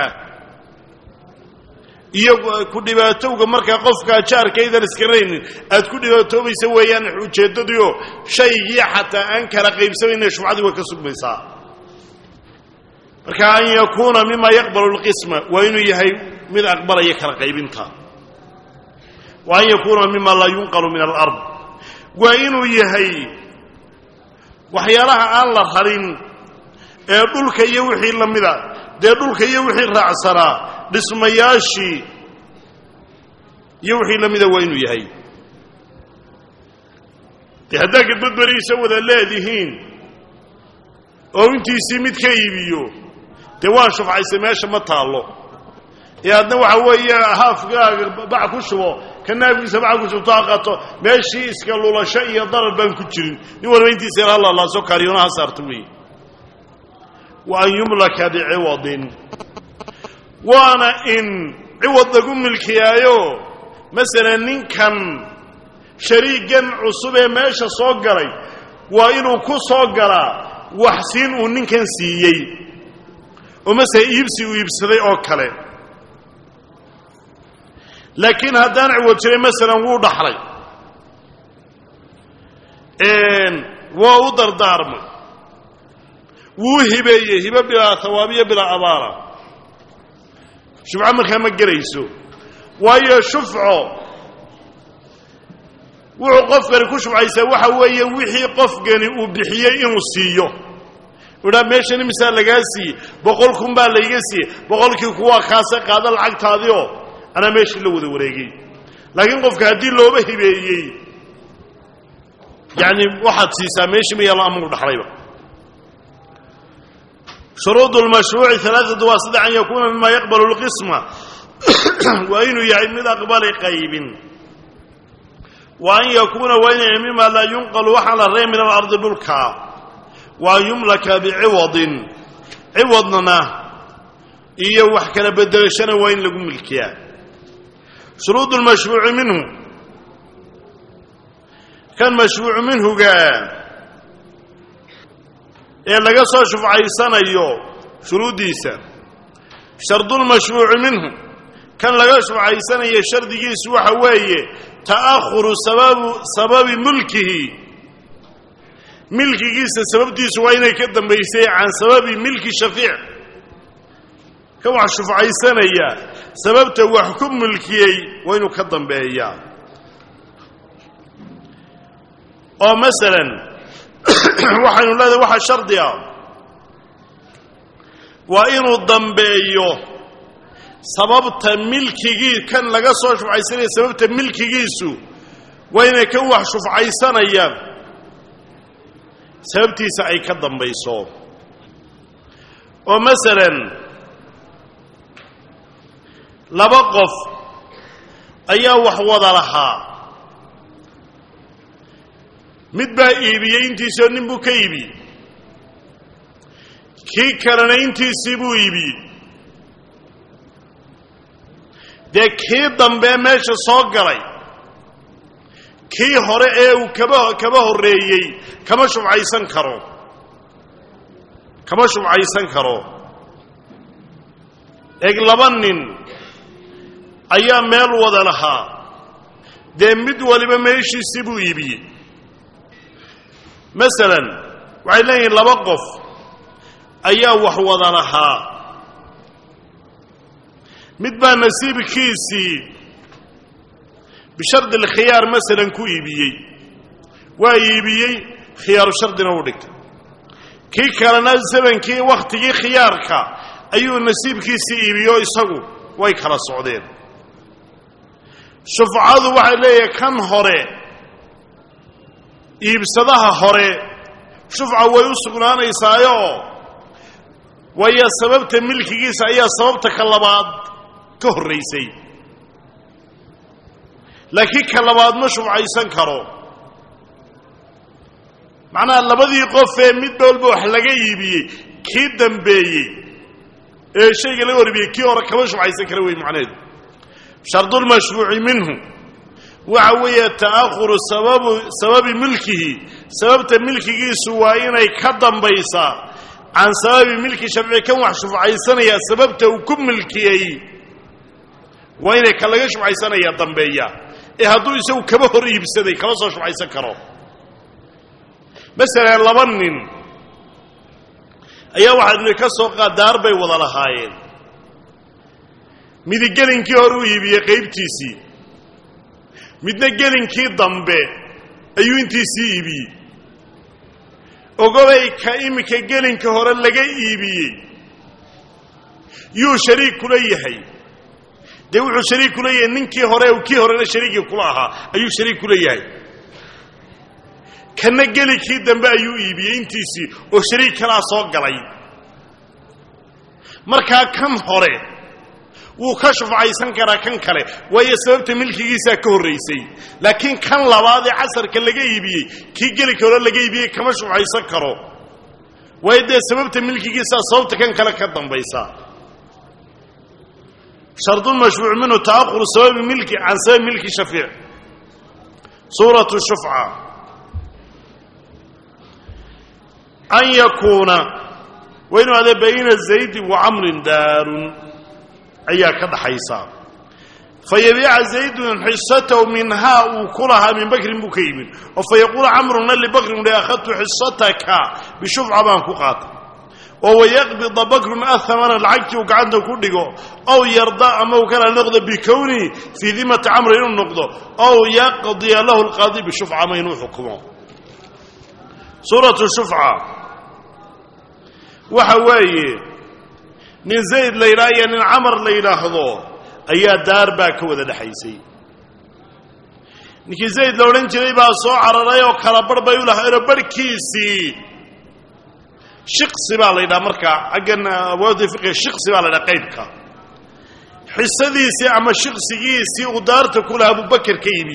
iyo ku dhibaatowga markaa qofkaa jaarkaydan iskaraynin aad ku dhibaatoobaysa weeyaan ujeeddadiio shaygii xataa aan kala qaybsamayna shufcadii way ka sugmaysaa marka an yakuuna mima yaqbalu lqisma waa inuu yahay mid aqbalaya kala qaybinta wa an yakuuna mima laa yunqalu min alard waa inuu yahay waxyaalaha aan la rarin ee dhulka iyo wixii la mida dee dhulka iyo wixii raacsanaa dhismayaashii iyo wixii la mida waa inuu yahay dee haddaa gadbadberiisa wada leedihiin oo intiisii mid ka iibiyo dee waan shufcaysay meesha ma taallo ee adna waxa weeye haafgaaga bac ku shubo ka naafkiisa bac ku shubto ha qaato meeshii iska lulasho iyo darar baan ku jirin nin walba intiisa yar hallalaaso kaariyona ha saarto weeye wa an yumlaka biciwadin waana in ciwad lagu milkiyaayo masalan ninkan shariigan cusub ee meesha soo galay waa inuu ku soo galaa waxsiin uu ninkan siiyey oo masele iibsi uu iibsaday oo kale laakiin haddaan ciwad jiray masalan wuu dhaxlay waa u dardaarmay wuu hibeeyey hibe bilaa hawaabiyo bilaa abaala shufco markaa ma gelayso waayo shufco wuxuu qofkani ku shufcaysaa waxa weeye wixii qofkani uu bixiyey inuu siiyo udhaa meeshan imisaa lagaa siiyey boqol kun baa layga siiyey boqolkii kuwaa kaase qaada lacagtaadioo anaa meeshii la wada wareegay laakiin qofka haddii looba hibeeyey yacni waxaad siisaa meeshii ma yaalo amau dhaxlayba shuruud lmashruuci alaaatu waa saddex an yakuuna mima yaqbalu lqisma waa inuu yahay mid aqbalay qaybin wa an yakuuna waa inay mima laa yunqalu waxaan la rey min alardi dhulka wa an yumlaka biciwadin ciwadna iyo wax kala bedelashana waa in lagu milkiyaa shuruud lmashruuci minhu kan mashruucu minhuga ee laga soo shufcaysanayo shuruuddiisa shardulmashruuci minhu kan laga shufcaysanayo shardigiisu waxa weeye ta'ahuru sababu sababi mulkihi milkigiisa sababtiisu waa inay ka dambaysay can sababi milki shafiic kan wax shufcaysanaya sababta wax ku mulkiyey waa inuu ka dambeeyaa oo masalan waxaynu leedahay waxaa shardi ah waa inuu dambeeyo sababta milkigii kan laga soo shufcaysanaya sababta milkigiisu waa inay kan wax shufcaysanayaan sababtiisa ay ka dambayso oo masalan laba qof ayaa wax wada lahaa mid baa iibiyey intiisoo nin buu ka iibiyey kii kalena intiisii buu iibiyey dee kii dambee meesha soo galay kii hore ee uu kaba kaba horreeyey kama shubcaysan karo kama shubcaysan karo eeg laba nin ayaa meel wada lahaa dee mid waliba meeshiisii buu iibiyey masalan waxay leeyihiin laba qof ayaa wax wada lahaa mid baa nasiibkiisii bishardi alkhiyaar masalan ku iibiyey waa iibiyey khiyaaru shardina u dhigtay kii kalena zamankii wakhtigii khiyaarka ayuu nasiibkiisii iibiyo isagu way kala socdeen shufcadu waxay leeyahay kan hore iibsadaha hore shufca way u sugnaanaysaayo waayo sababta milkigiisa ayaa sababta ka labaad ka horraysay laakiin ka labaad ma shufcaysan karo macnaha labadii qofee midba walba wax laga iibiyey kii dambeeyey ee shayga laga horibiyey kii hore kama shufcaysan kara wey macnaheedu shardulmashfuuci minhu waxa weeye ta'ahuru sababu sababi milkihi sababta milkigiisu waa inay ka dambaysaa can sababi milki sharci kan wax shufcaysanaya sababta uu ku milkiyey waa inay ka laga shufcaysanaya dambeeya ee hadduu isagu kaba hor iibsaday kama soo shufcaysan karo masalan laba nin ayaa waxaa ka soo qaadaar bay wada lahaayeen midi gelinkii hore u iibiyey qaybtiisii midna gelinkii dambe ayuu intiisii iibiyey ogobay ka iminka gelinka hore laga iibiyey yuu shariik kula yahay dee wuxuu shariik kula yahay ninkii hore kii horena shariigii kula ahaa ayuu shariik kula yahay kana gelinkii dambe ayuu iibiyey intiisii oo shariik kalaa soo galay markaa kan hore wuu ka shufcaysan karaa kan kale waayo sababta milkigiisaa ka horraysay laakiin kan labaad ee casarka laga iibiyey kii gelinka hore laga iibiyey kama shufcaysan karo waayo dee sababta milkigiisaa sababta kan kale ka dambaysa shardulmashfuuc minhu ta'ahuru sababi milki can sababi milki shafiic suuratu shufca an yakuuna waa inuu adee bayna zaydi wa camrin daarun ayaa ka dhaxaysa fa yabiica zaydun xisatahu minhaa uu ku lahaa min bakrin buu ka yimid oo fa yaquulu camruna libakrin le akhadtu xisataka bishufca baan ku qaatay oo wayaqbida bakrun ahamana lacagtii uu gacanta ku dhigo ow yarda ama uu kala noqdo bikownihi fii dimati camri inuu noqdo ow yaqdiya lahu lqaadi bishufca ama inuu xukumo suuratu shufca waxa weeye nin zayd la yidhaha iyo nin camar la yidhaahdo ayaa daar baa ka wada dhexaysay ninkii zayd la odhan jiray baa soo cararay oo kala barh bay u lahaayeenoo barhkiisii shiqsi baa la yidhaha markaa xaggan awaadi fiqiga shiqsi baa la yidhaha qaybka xisadiisii ama shiqsigiisii uu daarta ku lahaa abubakar ka yimi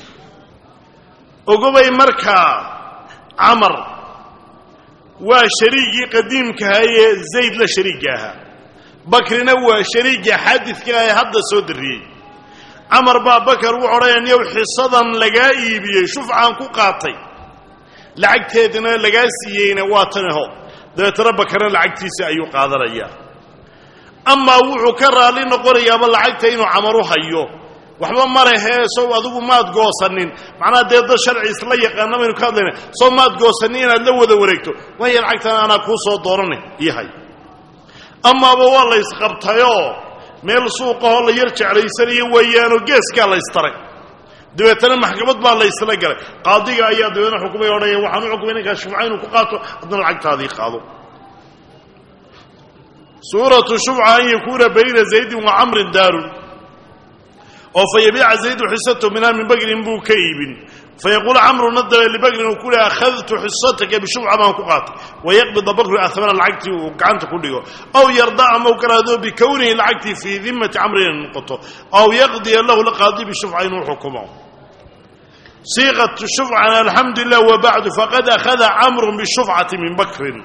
ogobay markaa camar waa shariigii qadiimkaha ee zayd la shariigga ahaa bakrina waa shariigii xaadidka ee hadda soo darriyey camar baa bakar wuxu odhanaya niyow xisadan lagaa iibiyey shufcaan ku qaatay lacagteedina lagaa siiyeyna waa tanaho dabeetana bakarna lacagtiisa ayuu qaadanayaa amaa wuxuu ka raalli noqonayaaba lacagta inuu camar u hayo waxba ma lehee sow adigu maad goosanin macnaha dee dad sharci isla yaqaana baynu ka hadlayna sow maad goosanin inaad la wada wareegto waaya lacagtana anaa kuu soo dooranay yahay amaaba waa la ysqabtayoo meel suuqahoo la yar jeclaysanayo weeyaanoo geeskaa la ystaray dabeetana maxkamad baa la ysla galay qaadiga ayaa dabeetna xukumay odhanaya waxaan u xukumay ninkaas shufca inuu ku qaato haddana lacagtaadii qaado suuratu shufca an yakuuna bayna zaydin wa camrin daarun oo fa yabiica zaydu xisato minha min bagrin buu ka iibin fayaquulu camruna dabe libagrin uu ku le akhadtu xisataka bishufca baan ku qaatay wayaqbida bakru ahmana lacagtii uu gacanta ku dhigo aw yarda ama u karaado bikownihi lacagtii fii dimati camrin inay noqoto aw yaqdiya lahu lqaadi bishufca inuu xukumo siiqatu shufcan alxamdu lilah wabacdu faqad akhada camrun bishufcati min bakrin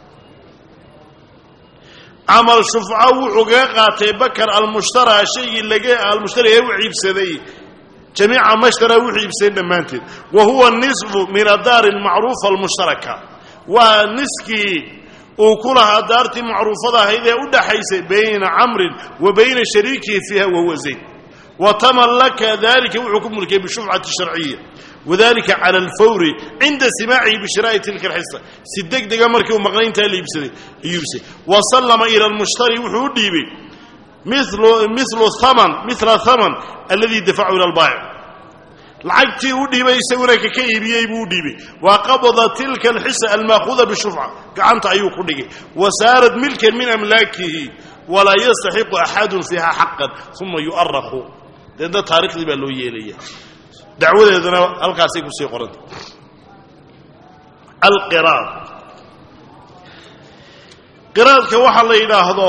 camal shufca wuxuu kaga qaatay bakar almushtara shaygii laga almushtari ee u ciibsaday jamiica mashtara wuxuu iibsaday dhammaanteed wa huwa nisfu min adaari almacruufa almushtaraka waa niskii uu ku lahaa daartii macruufada ahayd ee u dhaxaysay bayna camrin wa bayna shariikihi fiiha wahuwa zayd wa tamallaka dalika wuxuu ku mulkiyay bishufcati sharciya wadalika cala alfawri cinda simaacihi bishiraa'i tilka alxisa si deg dega markii uu maqnayntaa la iibsaday ayuu iibsaday wa sallama ila almushtari wuxuu u dhiibay milu haman mila haman alladii dafacu ila albaayic lacagtii u dhiibay isaguna kaka iibiyey buu u dhiibay wa qabada tilka alxisa almaakuuda bishufca gacanta ayuu ku dhigay wa saarat milkan min amlaakihi walaa yastaxiqu axadun fiiha xaqan uma yu'araqu deedna taarikhdii baa loo yeelaya dacwadeeduna halkaasay kusii qoranta alqiraad qiraadka waxa la yidhaahdo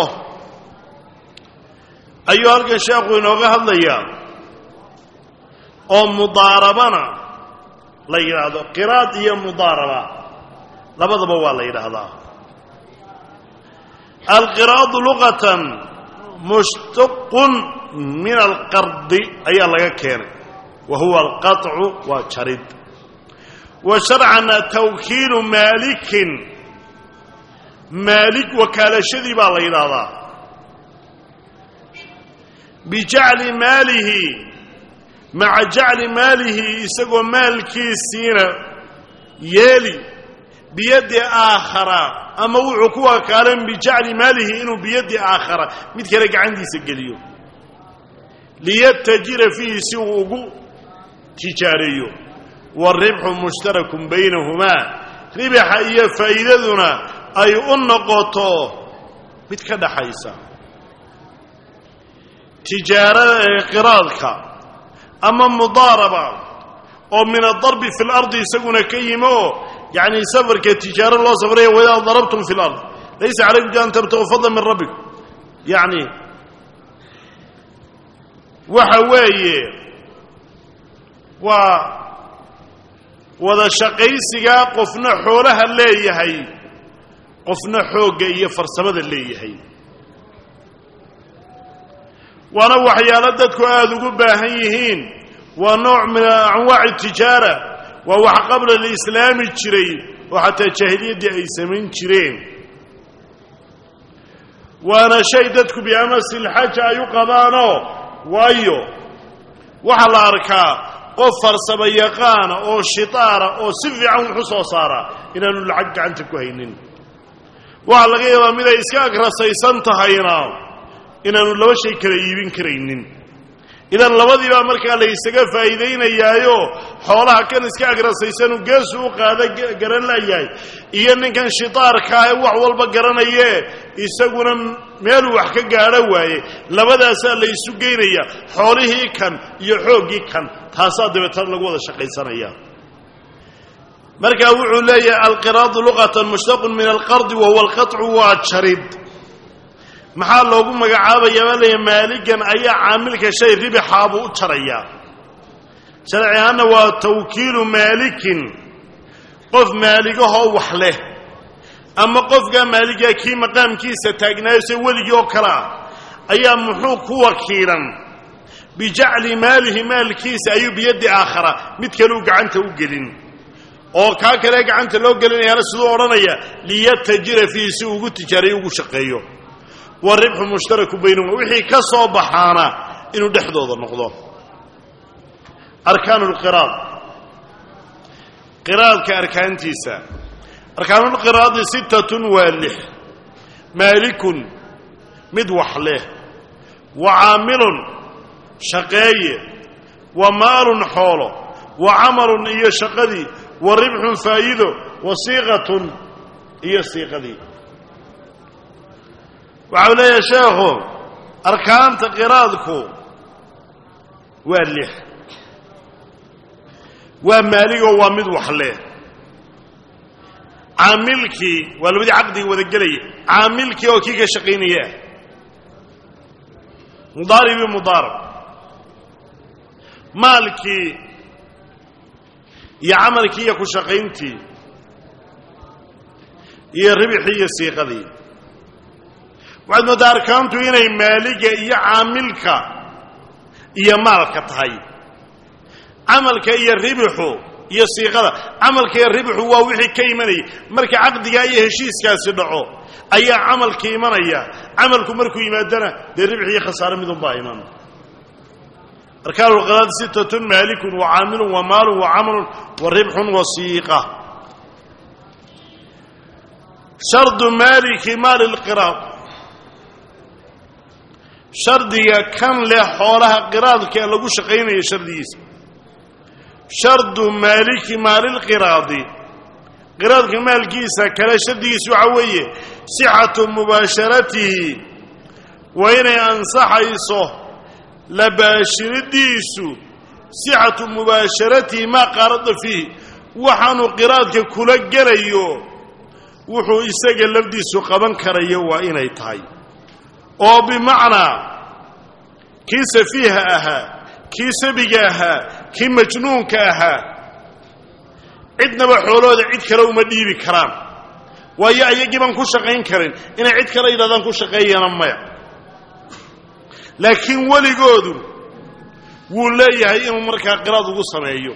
ayuu halkan sheekhu inooga hadlayaa oo mudaarabana la yidhaahdo qiraad iyo mudaaraba labadaba waa la yidhaahdaa alqiraadu luqatan mushtaqun min alqardi ayaa laga keenay wa huwa alqaطcu waa jarid wa sharcana tawkiilu maalikin maalik wakaalashadii baa la yidhaahdaa bijacli maalihi maca jacli maalihi isagoo maalkiisiina yeeli biyaddi aakhara ama wuxuu ku wakaalan bijacli maalihi inuu biyaddi aakhara mid kale gacantiisa geliyo liyatajira fiihi si uu ugu tijaareeyo waalribxu mushtarakun baynahumaa ribaxa iyo faa'iidaduna ay u noqoto mid ka dhaxaysa tijaarada ee qiraadka ama mudaaraba oo min adarbi fi lardi isaguna ka yimi oo yacni safarka tijaaro loo safraya waidaa darabtum fi lard laysa calaykum an tabtaquu fadla min rabbikum yacni waxa weeye waa wada shaqaysigaa qofna xoolaha leeyahay qofna xoogga iyo farsamada leeyahay waana waxyaalo dadku aada ugu baahan yihiin waa nooc min anwaaci tijaara waa wax qabla lislaami jiray oo xataa jaahiliyaddii ay samayn jireen waana shay dadku biamasi lxaja ay u qabaanoo waayo waxaa la arkaa qof farsamo yaqaana oo shitaara oo si fiican wuxu soo saaraa inaanu lacag gacanta ku haynin waxaa laga yaabaa mid ay iska agrasaysan tahayna inaanu laba shay kala iibin karaynin idan labadiibaa markaa la ysaga faa'iidaynayaayo xoolaha kan iska agrasaysanu geesu u qaada garan layahay iyo ninkan shitaarkaa ee wax walba garanayee isaguna meeluu wax ka gaadho waaye labadaasaa la ysu geynaya xoolihii kan iyo xooggii kan taasaa dabeetana lagu wada shaqaysanaya markaa wuxuu leeyahay alqiraadu luqatan mushtaqun min alqardi wa huwa alqaطcu waa jarid maxaa loogu magacaabayaa baa leeyahay maaligan ayaa caamilka shay ribixaa buu u jarayaa sharci ahaanna waa tawkiilu maalikin qof maaligahoo wax leh ama qofkaa maaligaa kii maqaamkiisa taagnaayo se weligii oo kale ah ayaa muxuu ku wakiilan bijacli maalihi maalkiisa ayuu biyaddi aakhara mid kale u gacanta u gelin oo kaa kale gacanta loo gelinayaana siduu odhanaya liyatajira fiihi si uu ugu tijaarayo ugu shaqeeyo waribxu mushtaraku baynahuma wixii ka soo baxaana inuu dhexdooda noqdo arkaanu lqiraad qiraadka arkaantiisa arkaanulqiraadi sittatun waa lix maalikun mid wax leh wa caamilun shaqeeye wa maalun xoolo wa camalun iyo shaqadii wa ribxun faa'iido wa siiqatun iyo siiqadii waxau leeyahay sheekhu arkaanta qiraadku waa lix waa maaligoo waa mid wax leh caamilkii waa labadii caqdiga wada gelaya caamilkii oo kii ka shaqaynaya ah mudaaribii mudaarab maalkii iyo camalkii iyo ku shaqayntii iyo ribixii iyo siiqadii waxaad mooddaa arkaantu inay maaliga iyo caamilka iyo maalka tahay camalka iyo ribixu iyo siiqada camalka iyo ribixu waa wixii ka imanaya marka caqdigaa iyo heshiiskaasi dhaco ayaa camalka imanaya camalku markuu yimaadana dee ribix iyo khasaare midunbaa iman arkaan lqiraad sittatun maalikun wa caamilun wa maalun wa camalun wa ribxun wa siiqa shardu maaliki maali lqiraad shardiga kan leh xoolaha qiraadka lagu shaqaynayo shardigiisa shardu maaliki maalilqiraadi qiraadka maalkiisa kale shardigiisa waxaa weeye sixatu mubaasharatihi waa inay ansaxayso labaashiridiisu sixatu mubaasharatihi maa qaarada fiihi waxaanu qiraadka kula gelayo wuxuu isaga lafdiisu qaban karayo waa inay tahay oo bimacnaa kii safiiha ahaa kii sabiga ahaa kii majnuunka ahaa cidnaba xoolooda cid kale uma dhiibi karaan waayo ayagii baan ku shaqayn karin inay cid kale yidhahdaan ku shaqeeyana maya laakiin weligoodu wuu leeyahay inuu markaa qiraad ugu sameeyo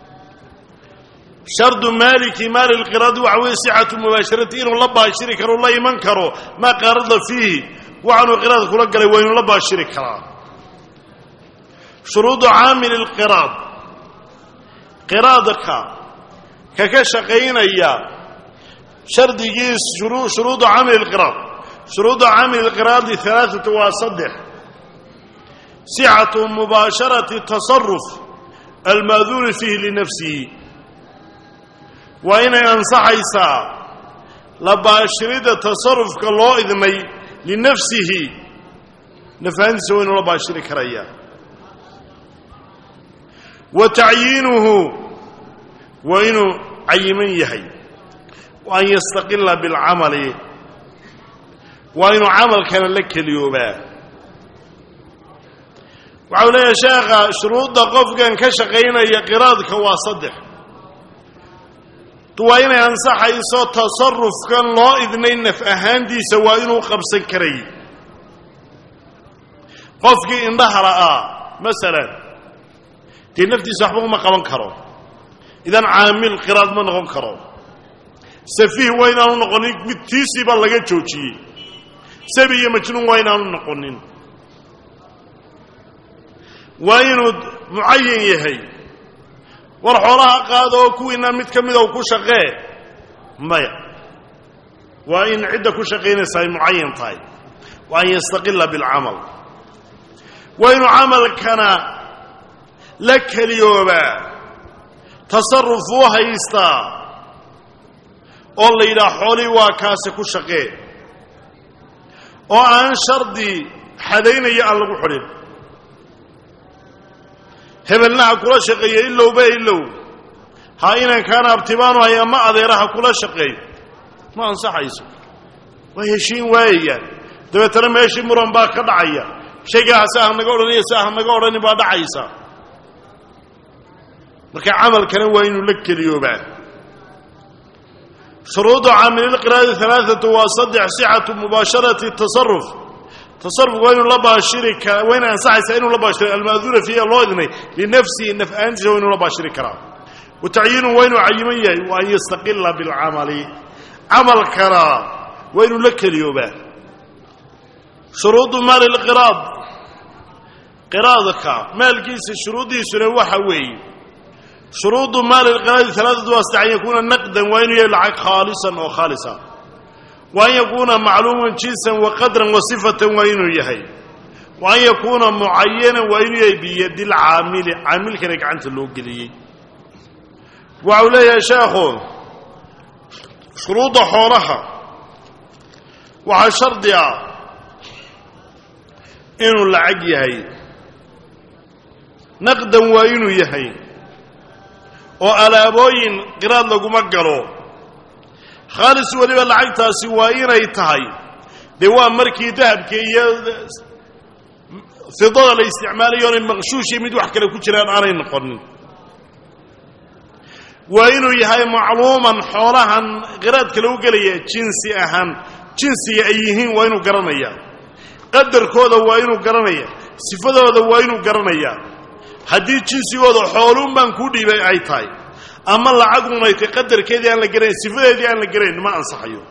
shardu maaliki maali lqiraadi waxa weeye sixatu mubaasharati inuu la baashiri karo la iman karo maa qaarada fiihi waxaanuu qiraad kula galay waa inuu la baashiri karaa shuruudu caamili lqiraad qiraadka ka ka shaqaynaya shardigiis shuruudu caamili lqiraad shuruudu caamili lqiraadi alaaatu waa saddex sixatu mubaasharati tasaruf almaaduuni fiihi linafsihi waa inay ansaxaysaa la baashirida tasarufka loo idmay linafsihi nafahantiisa waa inuu la baashiri karaya wa tacyiinuhu waa inuu cayiman yahay wa an yastaqila bilcamali waa inuu camalkana la keliyoobaa waxau leeyahay sheekha shuruudda qofkan ka shaqaynaya qiraadka waa saddex waa inay ansaxayso tasarufkan loo idnay naf ahaantiisa waa inuu qabsan karay qofkii indhaha la'aa masalan dee naftiisa waxba uma qaban karo idan caamil qiraad ma noqon karo safiih waa inaanu noqonin mid tiisiiba laga joojiyey sabi iyo majnuun waa inaanu noqonin waa inuu mucayan yahay war xoolaha qaada oo kuwiina mid ka mida u ku shaqee maya waa in cidda ku shaqaynaysa ay mucayan tahay wa an yastaqila bilcamal waa inuu camalkana la keliyoobaa tasaruf u haystaa oo la yidhaha xoolihii waa kaasi ku shaqee oo aan shardi xadaynaya aan lagu xidhin hebelnaha kula shaqeeya ilowba ilow ha inankaana abtibaanu hay ama adeeraha kula shaqeeyo ma ansaxayso waa heshiin waayayaan dabeetana meeshii muran baa ka dhacaya shaygaa se ah naga odhanaya se ah naga odhani baa dhacaysa marka camalkana waa inuu la keliyoobaa shuruudu caamililqiraadi alaaatu waa saddex sixatu mubaasharati tasaruf tasarufku waa inuu la baashiri kara waa inay ansaxaysaa inuu la baashiro almaaduuna fiiha loo idnay linafsihi naf ahaantiisa waa inuu la baashiri karaa wa tacyiinu waa inuu cayiman yahay wa an yastaqila bilcamali camalkana waa inuu la keliyoobaa shuruudu maali lqiraad qiraadka maalkiisa shuruuddiisuna waxa weeye shuruudu maali lqiraadi alaaatu waa saddex an yakuuna naqdan waa inuu yahay lacag khaalisan oo khaalisa wa an yakuuna macluuman jinsan wa qadran wa sifatan waa inuu yahay wa an yakuuna mucayanan waa inuu yahay biyadi lcaamili caamilkana gacanta loo geliyey waxau leeyahay sheekhu shuruudda xoolaha waxaa shardi ah inuu lacag yahay naqdan waa inuu yahay oo alaabooyin qiraad laguma galo khaalis weliba lacagtaasi waa inay tahay dee waa markii dahabka iyo fidada la isticmaalayo onay maqshuushii mid wax kale ku jiraan aanay noqonin waa inuu yahay macluuman xoolahan qiraadka lagu gelaya jinsi ahaan jinsiga ay yihiin waa inuu garanaya qadarkooda waa inuu garanaya sifadooda waa inuu garanaya haddii jinsigooda xooluun baan kuu dhiibay ay tahay ama lacagunay tay qadarkeedii aan la garanayn sifadeedii aan la garanayn ma ansaxayo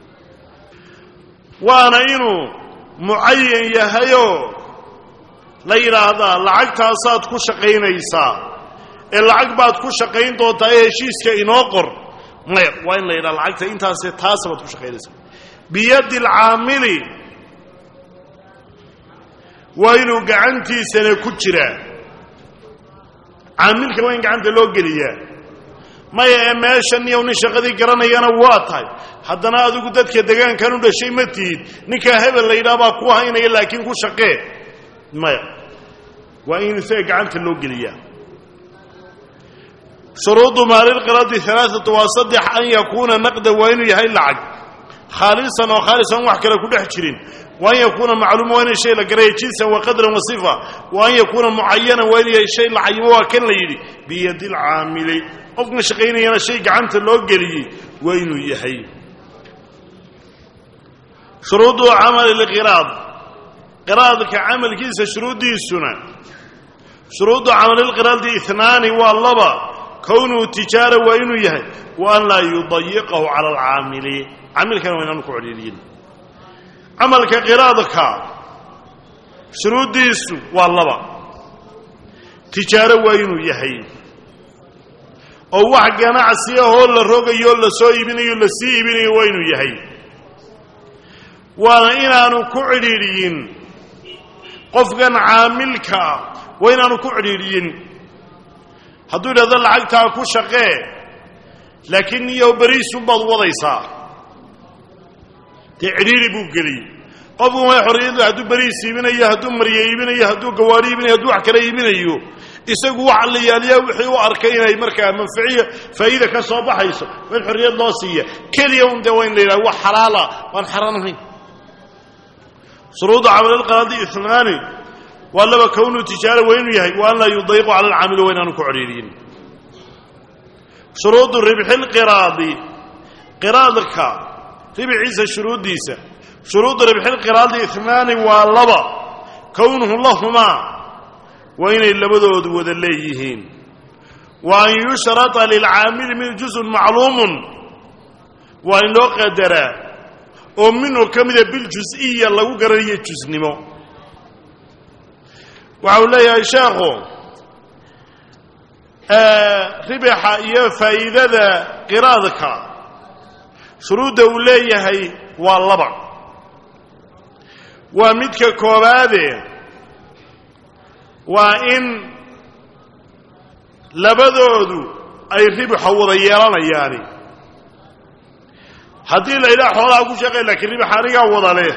waana inuu mucayan yahayoo la yidhaahdaa lacagtaasaad ku shaqaynaysaa ee lacag baad ku shaqayn doontaa ee heshiiska inoo qor maya waa in la yidhaha lacagta intaase taasa baad ku shaqaynaysaa biyaddi alcaamili waa inuu gacantiisana ku jiraa caamilka waa in gacanta loo geliyaa maya ee meeshan iyo nin shaqadii garanayana waa tahay haddana adigu dadka degaankan u dhashay ma tihid ninkaa hebel la yidhaha baa ku haynaya laakiin ku shaqee maya waa in isaga gacanta loo geliyaa shuruudu maalilqiradi alaaatu waa saddex an yakuuna naqdan waa inuu yahay lacag khaalisan oo khaalisan wax kale ku dhex jirin wa an yakuuna macluuma waa inay shay la garaya jinsan wa qadran wa sifa wa an yakuuna mucayanan waa inuu yahay shay la cayimo waa kan la yidhi biyadi lcaamili qofkan shaqaynayana shay gacanta loo geliyey waa inuu yahay shuruudu camali lqiraad qiraadka camalkiisa shuruuddiisuna shuruudu camalilqiraadi inaani waa laba kownuhu tijaara waa inuu yahay wa an laa yudayiqahu cala alcaamili caamilkana waa inaanu ku codhiiriyin camalka qiraadka shuruuddiisu waa laba tijaaro waa inuu yahay oo wax ganacsi ahoo la rogayo la soo iibinayo la sii iibinayo waa inuu yahay waana inaanu ku cidhiidhiyin qofkan caamilkaa waa inaanu ku cidhiidhiyin hadduu idhahdo lacagtaa ku shaqee laakiin niyo beriisunbaad wadaysaa dee cidhiidhi buu geliyey qofku way xorriyadu hadduu beriis iibinayo hadduu marye iibinayo hadduu gawaari iibinayo hadduu wax kale iibinayo isagu waxa la yaaliyaa wixii u arkay inay markaa manfaciya faa'iida ka soo baxayso waa in xorriyad loo siiya keliya un dee waa in la yidhaha wax xalaala waan xaraan ahayn shuruudu camalilqaraadi inaani waa laba kownuu tijaara waa inuu yahay wa an laa yudayiqu cala alcaamili waa inaanu ku codhiiriyin shuruudu ribxilqiraadi qiraadka ribciisa shuruuddiisa shuruudu ribxilqiraadi inaani waa laba kownuhu lahumaa waa inay labadoodu wada leeyihiin wa an yushrata lilcaamili min juzun macluumun waa in loo qadaraa oo minhu ka mida biljus-iya lagu garanayo jusnimo waxa uu leeyahay sheekhu ribixa iyo faa'iidada qiraadka shuruudda uu leeyahay waa laba waa midka koobaade waa in labadoodu ay ribixa wada yeelanayaani haddii la yidhaha xoolaha ku shaqey laakiin ribix anigaa wada leh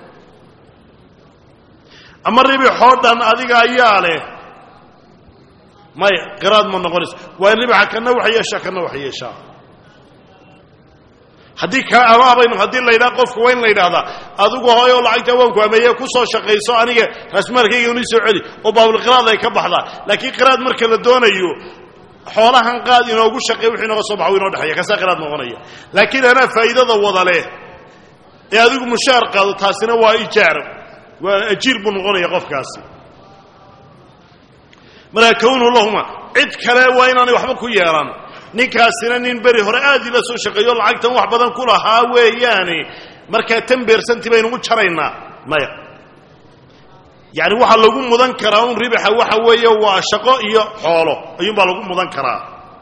ama ribixoo dhan adiga ayaa leh maya qiraad ma noqonayso waa in ribixa kana wax yeeshaa kana wax yeeshaa haddii kala amaabaynu haddii la yidhaha qofka waa in la yidhahdaa adigu hooyoo lacagta waanku ameeye ku soo shaqayso aniga raasmaalkayga uni soo celi oo baabulqiraad ay ka baxdaa laakiin qiraad marka la doonayo xoolahan qaad inoogu shaqey wixii inooga soo baxa w inoo dhexeeya kaasaa qiraad noqonaya laakiin anaa faa'iidada wada leh ee adigu mushaar qaado taasina waa ijaar waa ajiir buu noqonaya qofkaasi markaa kownu lahuma cid kale waa inaanay waxba ku yeelan ninkaasina nin beri hore aad ila soo shaqeeyo lacagtan wax badan ku lahaa weeyaane markaa tan beersanti baynugu jaraynaa maya yacni waxaa lagu mudan karaa un ribaxa waxa weeye waa shaqo iyo xoolo ayuunbaa lagu mudan karaa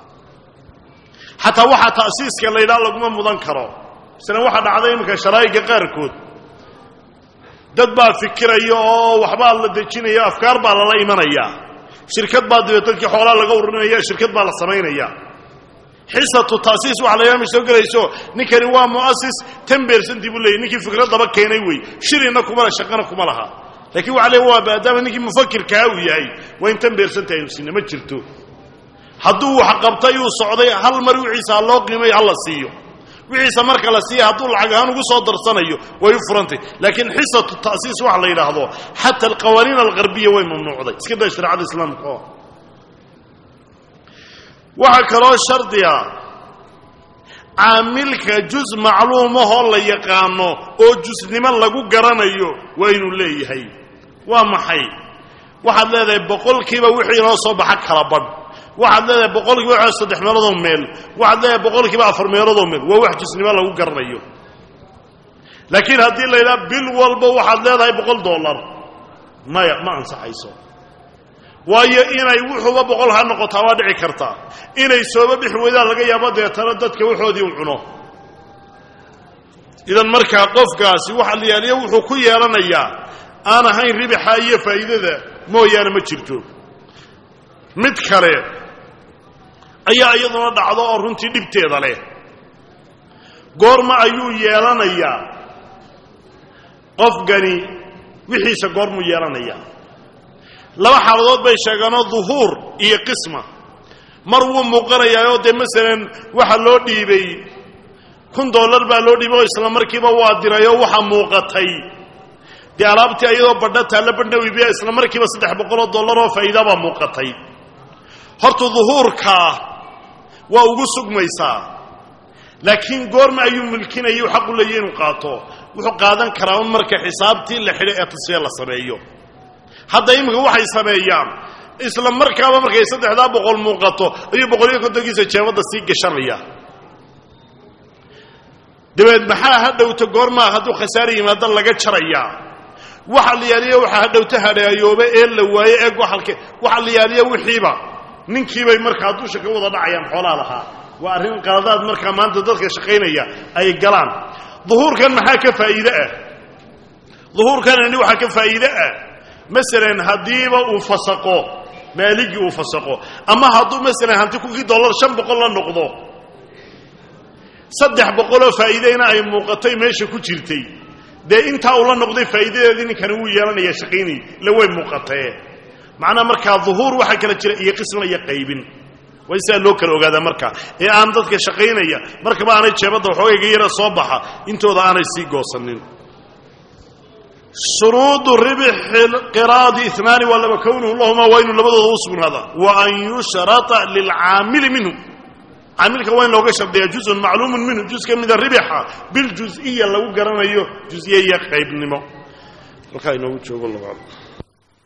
xataa waxaa ta'siiska la yidhaha laguma mudan karo isna waxaa dhacday iminka sharaa'iga qaarkood dad baa fikiraya oo waxbaa la dejinaya afkaar baa lala imanayaa shirkad baa dib dadkii xoolaa laga ururinaya shirkad baa la samaynaya xisatu taasiis waxa la yaama soo gelayso ninkani waa mu'asis tan beersantii buu leeyay ninkii fikraddaba keenay wey shirina kuma la shaqana kuma laha lakiin waxa le waa maadaama ninkii mufakirkaa uu yahay waa in tan beersanta aynu siina ma jirto hadduu wax qabtay uu socday hal mar wixiisa ha loo qiimayo hala siiyo wixiisa marka la siiya hadduu lacag ahaan ugu soo darsanayo way u furantay laakiin xisatu ta'siis waxa la yidhaahdo xata alqawaaniin algarbiya way mamnuucday iska daa shareecada islaamka oo waxaa kaloo shardiga caamilka juz macluumahoo la yaqaano oo jusnimo lagu garanayo waa inuu leeyahay waa maxay waxaad leedahay boqolkiiba wixii inoo soo baxa kala badh waxaad leedahay boqolkiiba wa saddex meeloodoo meel waxaad leedahay boqolkiiba afar meeloodoo meel waa wax jusnimo lagu garanayo laakiin haddii la yidhaha bil walba waxaad leedahay boqol dollar maya ma ansaxayso waayo inay wuxuuba boqol ha noqotaa waa dhici kartaa inay sooba bixi weydaan laga yaabo deetana dadka waxoodii u cuno idan markaa qofkaasi waxa la yaaliyo wuxuu ku yeelanayaa aan ahayn ribaxa iyo faa'iidada mooyaane ma jirto mid kale ayaa iyaduna dhacdo oo runtii dhibteeda leh goorma ayuu yeelanayaa qofkani wixiisa goormuu yeelanayaa laba xaaladood bay sheegeenoo duhuur iyo qisma mar wuu muuqanayaayoo dee masalan waxa loo dhiibay kun dollar baa loo dhiibay oo isla markiiba waa dirayoo waxaa muuqatay dee alaabtii ayadoo badha taalla badhna iibiya isla markiiba saddex boqoloo dollar oo faa'iidabaa muuqatay horta duhuurkaa waa ugu sugmaysaa laakiin goorma ayuu mulkinaya xaqu leeya inuu qaato wuxuu qaadan karaa un marka xisaabtii la xidho ee tasfiya la sameeyo hadda iminka waxay sameeyaan isla markaaba markay saddexdaa boqol muuqato ayuu boqoliyo kontonkiisa jeebadda sii gashanaya dabeed maxaa ha dhowto goormaa hadduu khasaare yimaado laga jarayaa waxa la yaaliya waxaa ha dhowto hadhaayooba ee la waaye ee goxalke waxa la yaaliya wixiiba ninkiibay markaa dusha ka wada dhacayaan xoolaa lahaa waa arrin qaladaad markaa maanta dadka shaqaynaya ay galaan duhuurkan maxaa ka faa'iide ah duhuurkanani waxaa ka faa'iide ah masalan haddiiba uu fasaqo maaligii uu fasaqo ama hadduu masalan hanti kunkii dollar shan boqol la noqdo saddex boqoloo faa'iideyna ay muuqatay meesha ku jirtay dee intaa uu la noqday faa'iidadeedii ninkani wuu yeelanaya shaqaynay la way muuqatee macnaha markaa duhuur waxaa kala jira iyo qisman iyo qaybin waa in sidaa loo kala ogaadaa markaa ee aan dadka shaqaynaya markaba aanay jeebadda waxoogayga yara soo baxa intooda aanay sii goosanin shuruudu ribxi qiraadi inaani waa laba kownuhu lahuma waa inuu labadooda u sugnaada wa an yushrata lilcaamili minhu caamilka waa in looga shardiyaa juzun macluumun minhu juz ka mida ribixa biljuziya lagu garanayo juziye iyo qaybnimo halkaa inoogu joogo labaad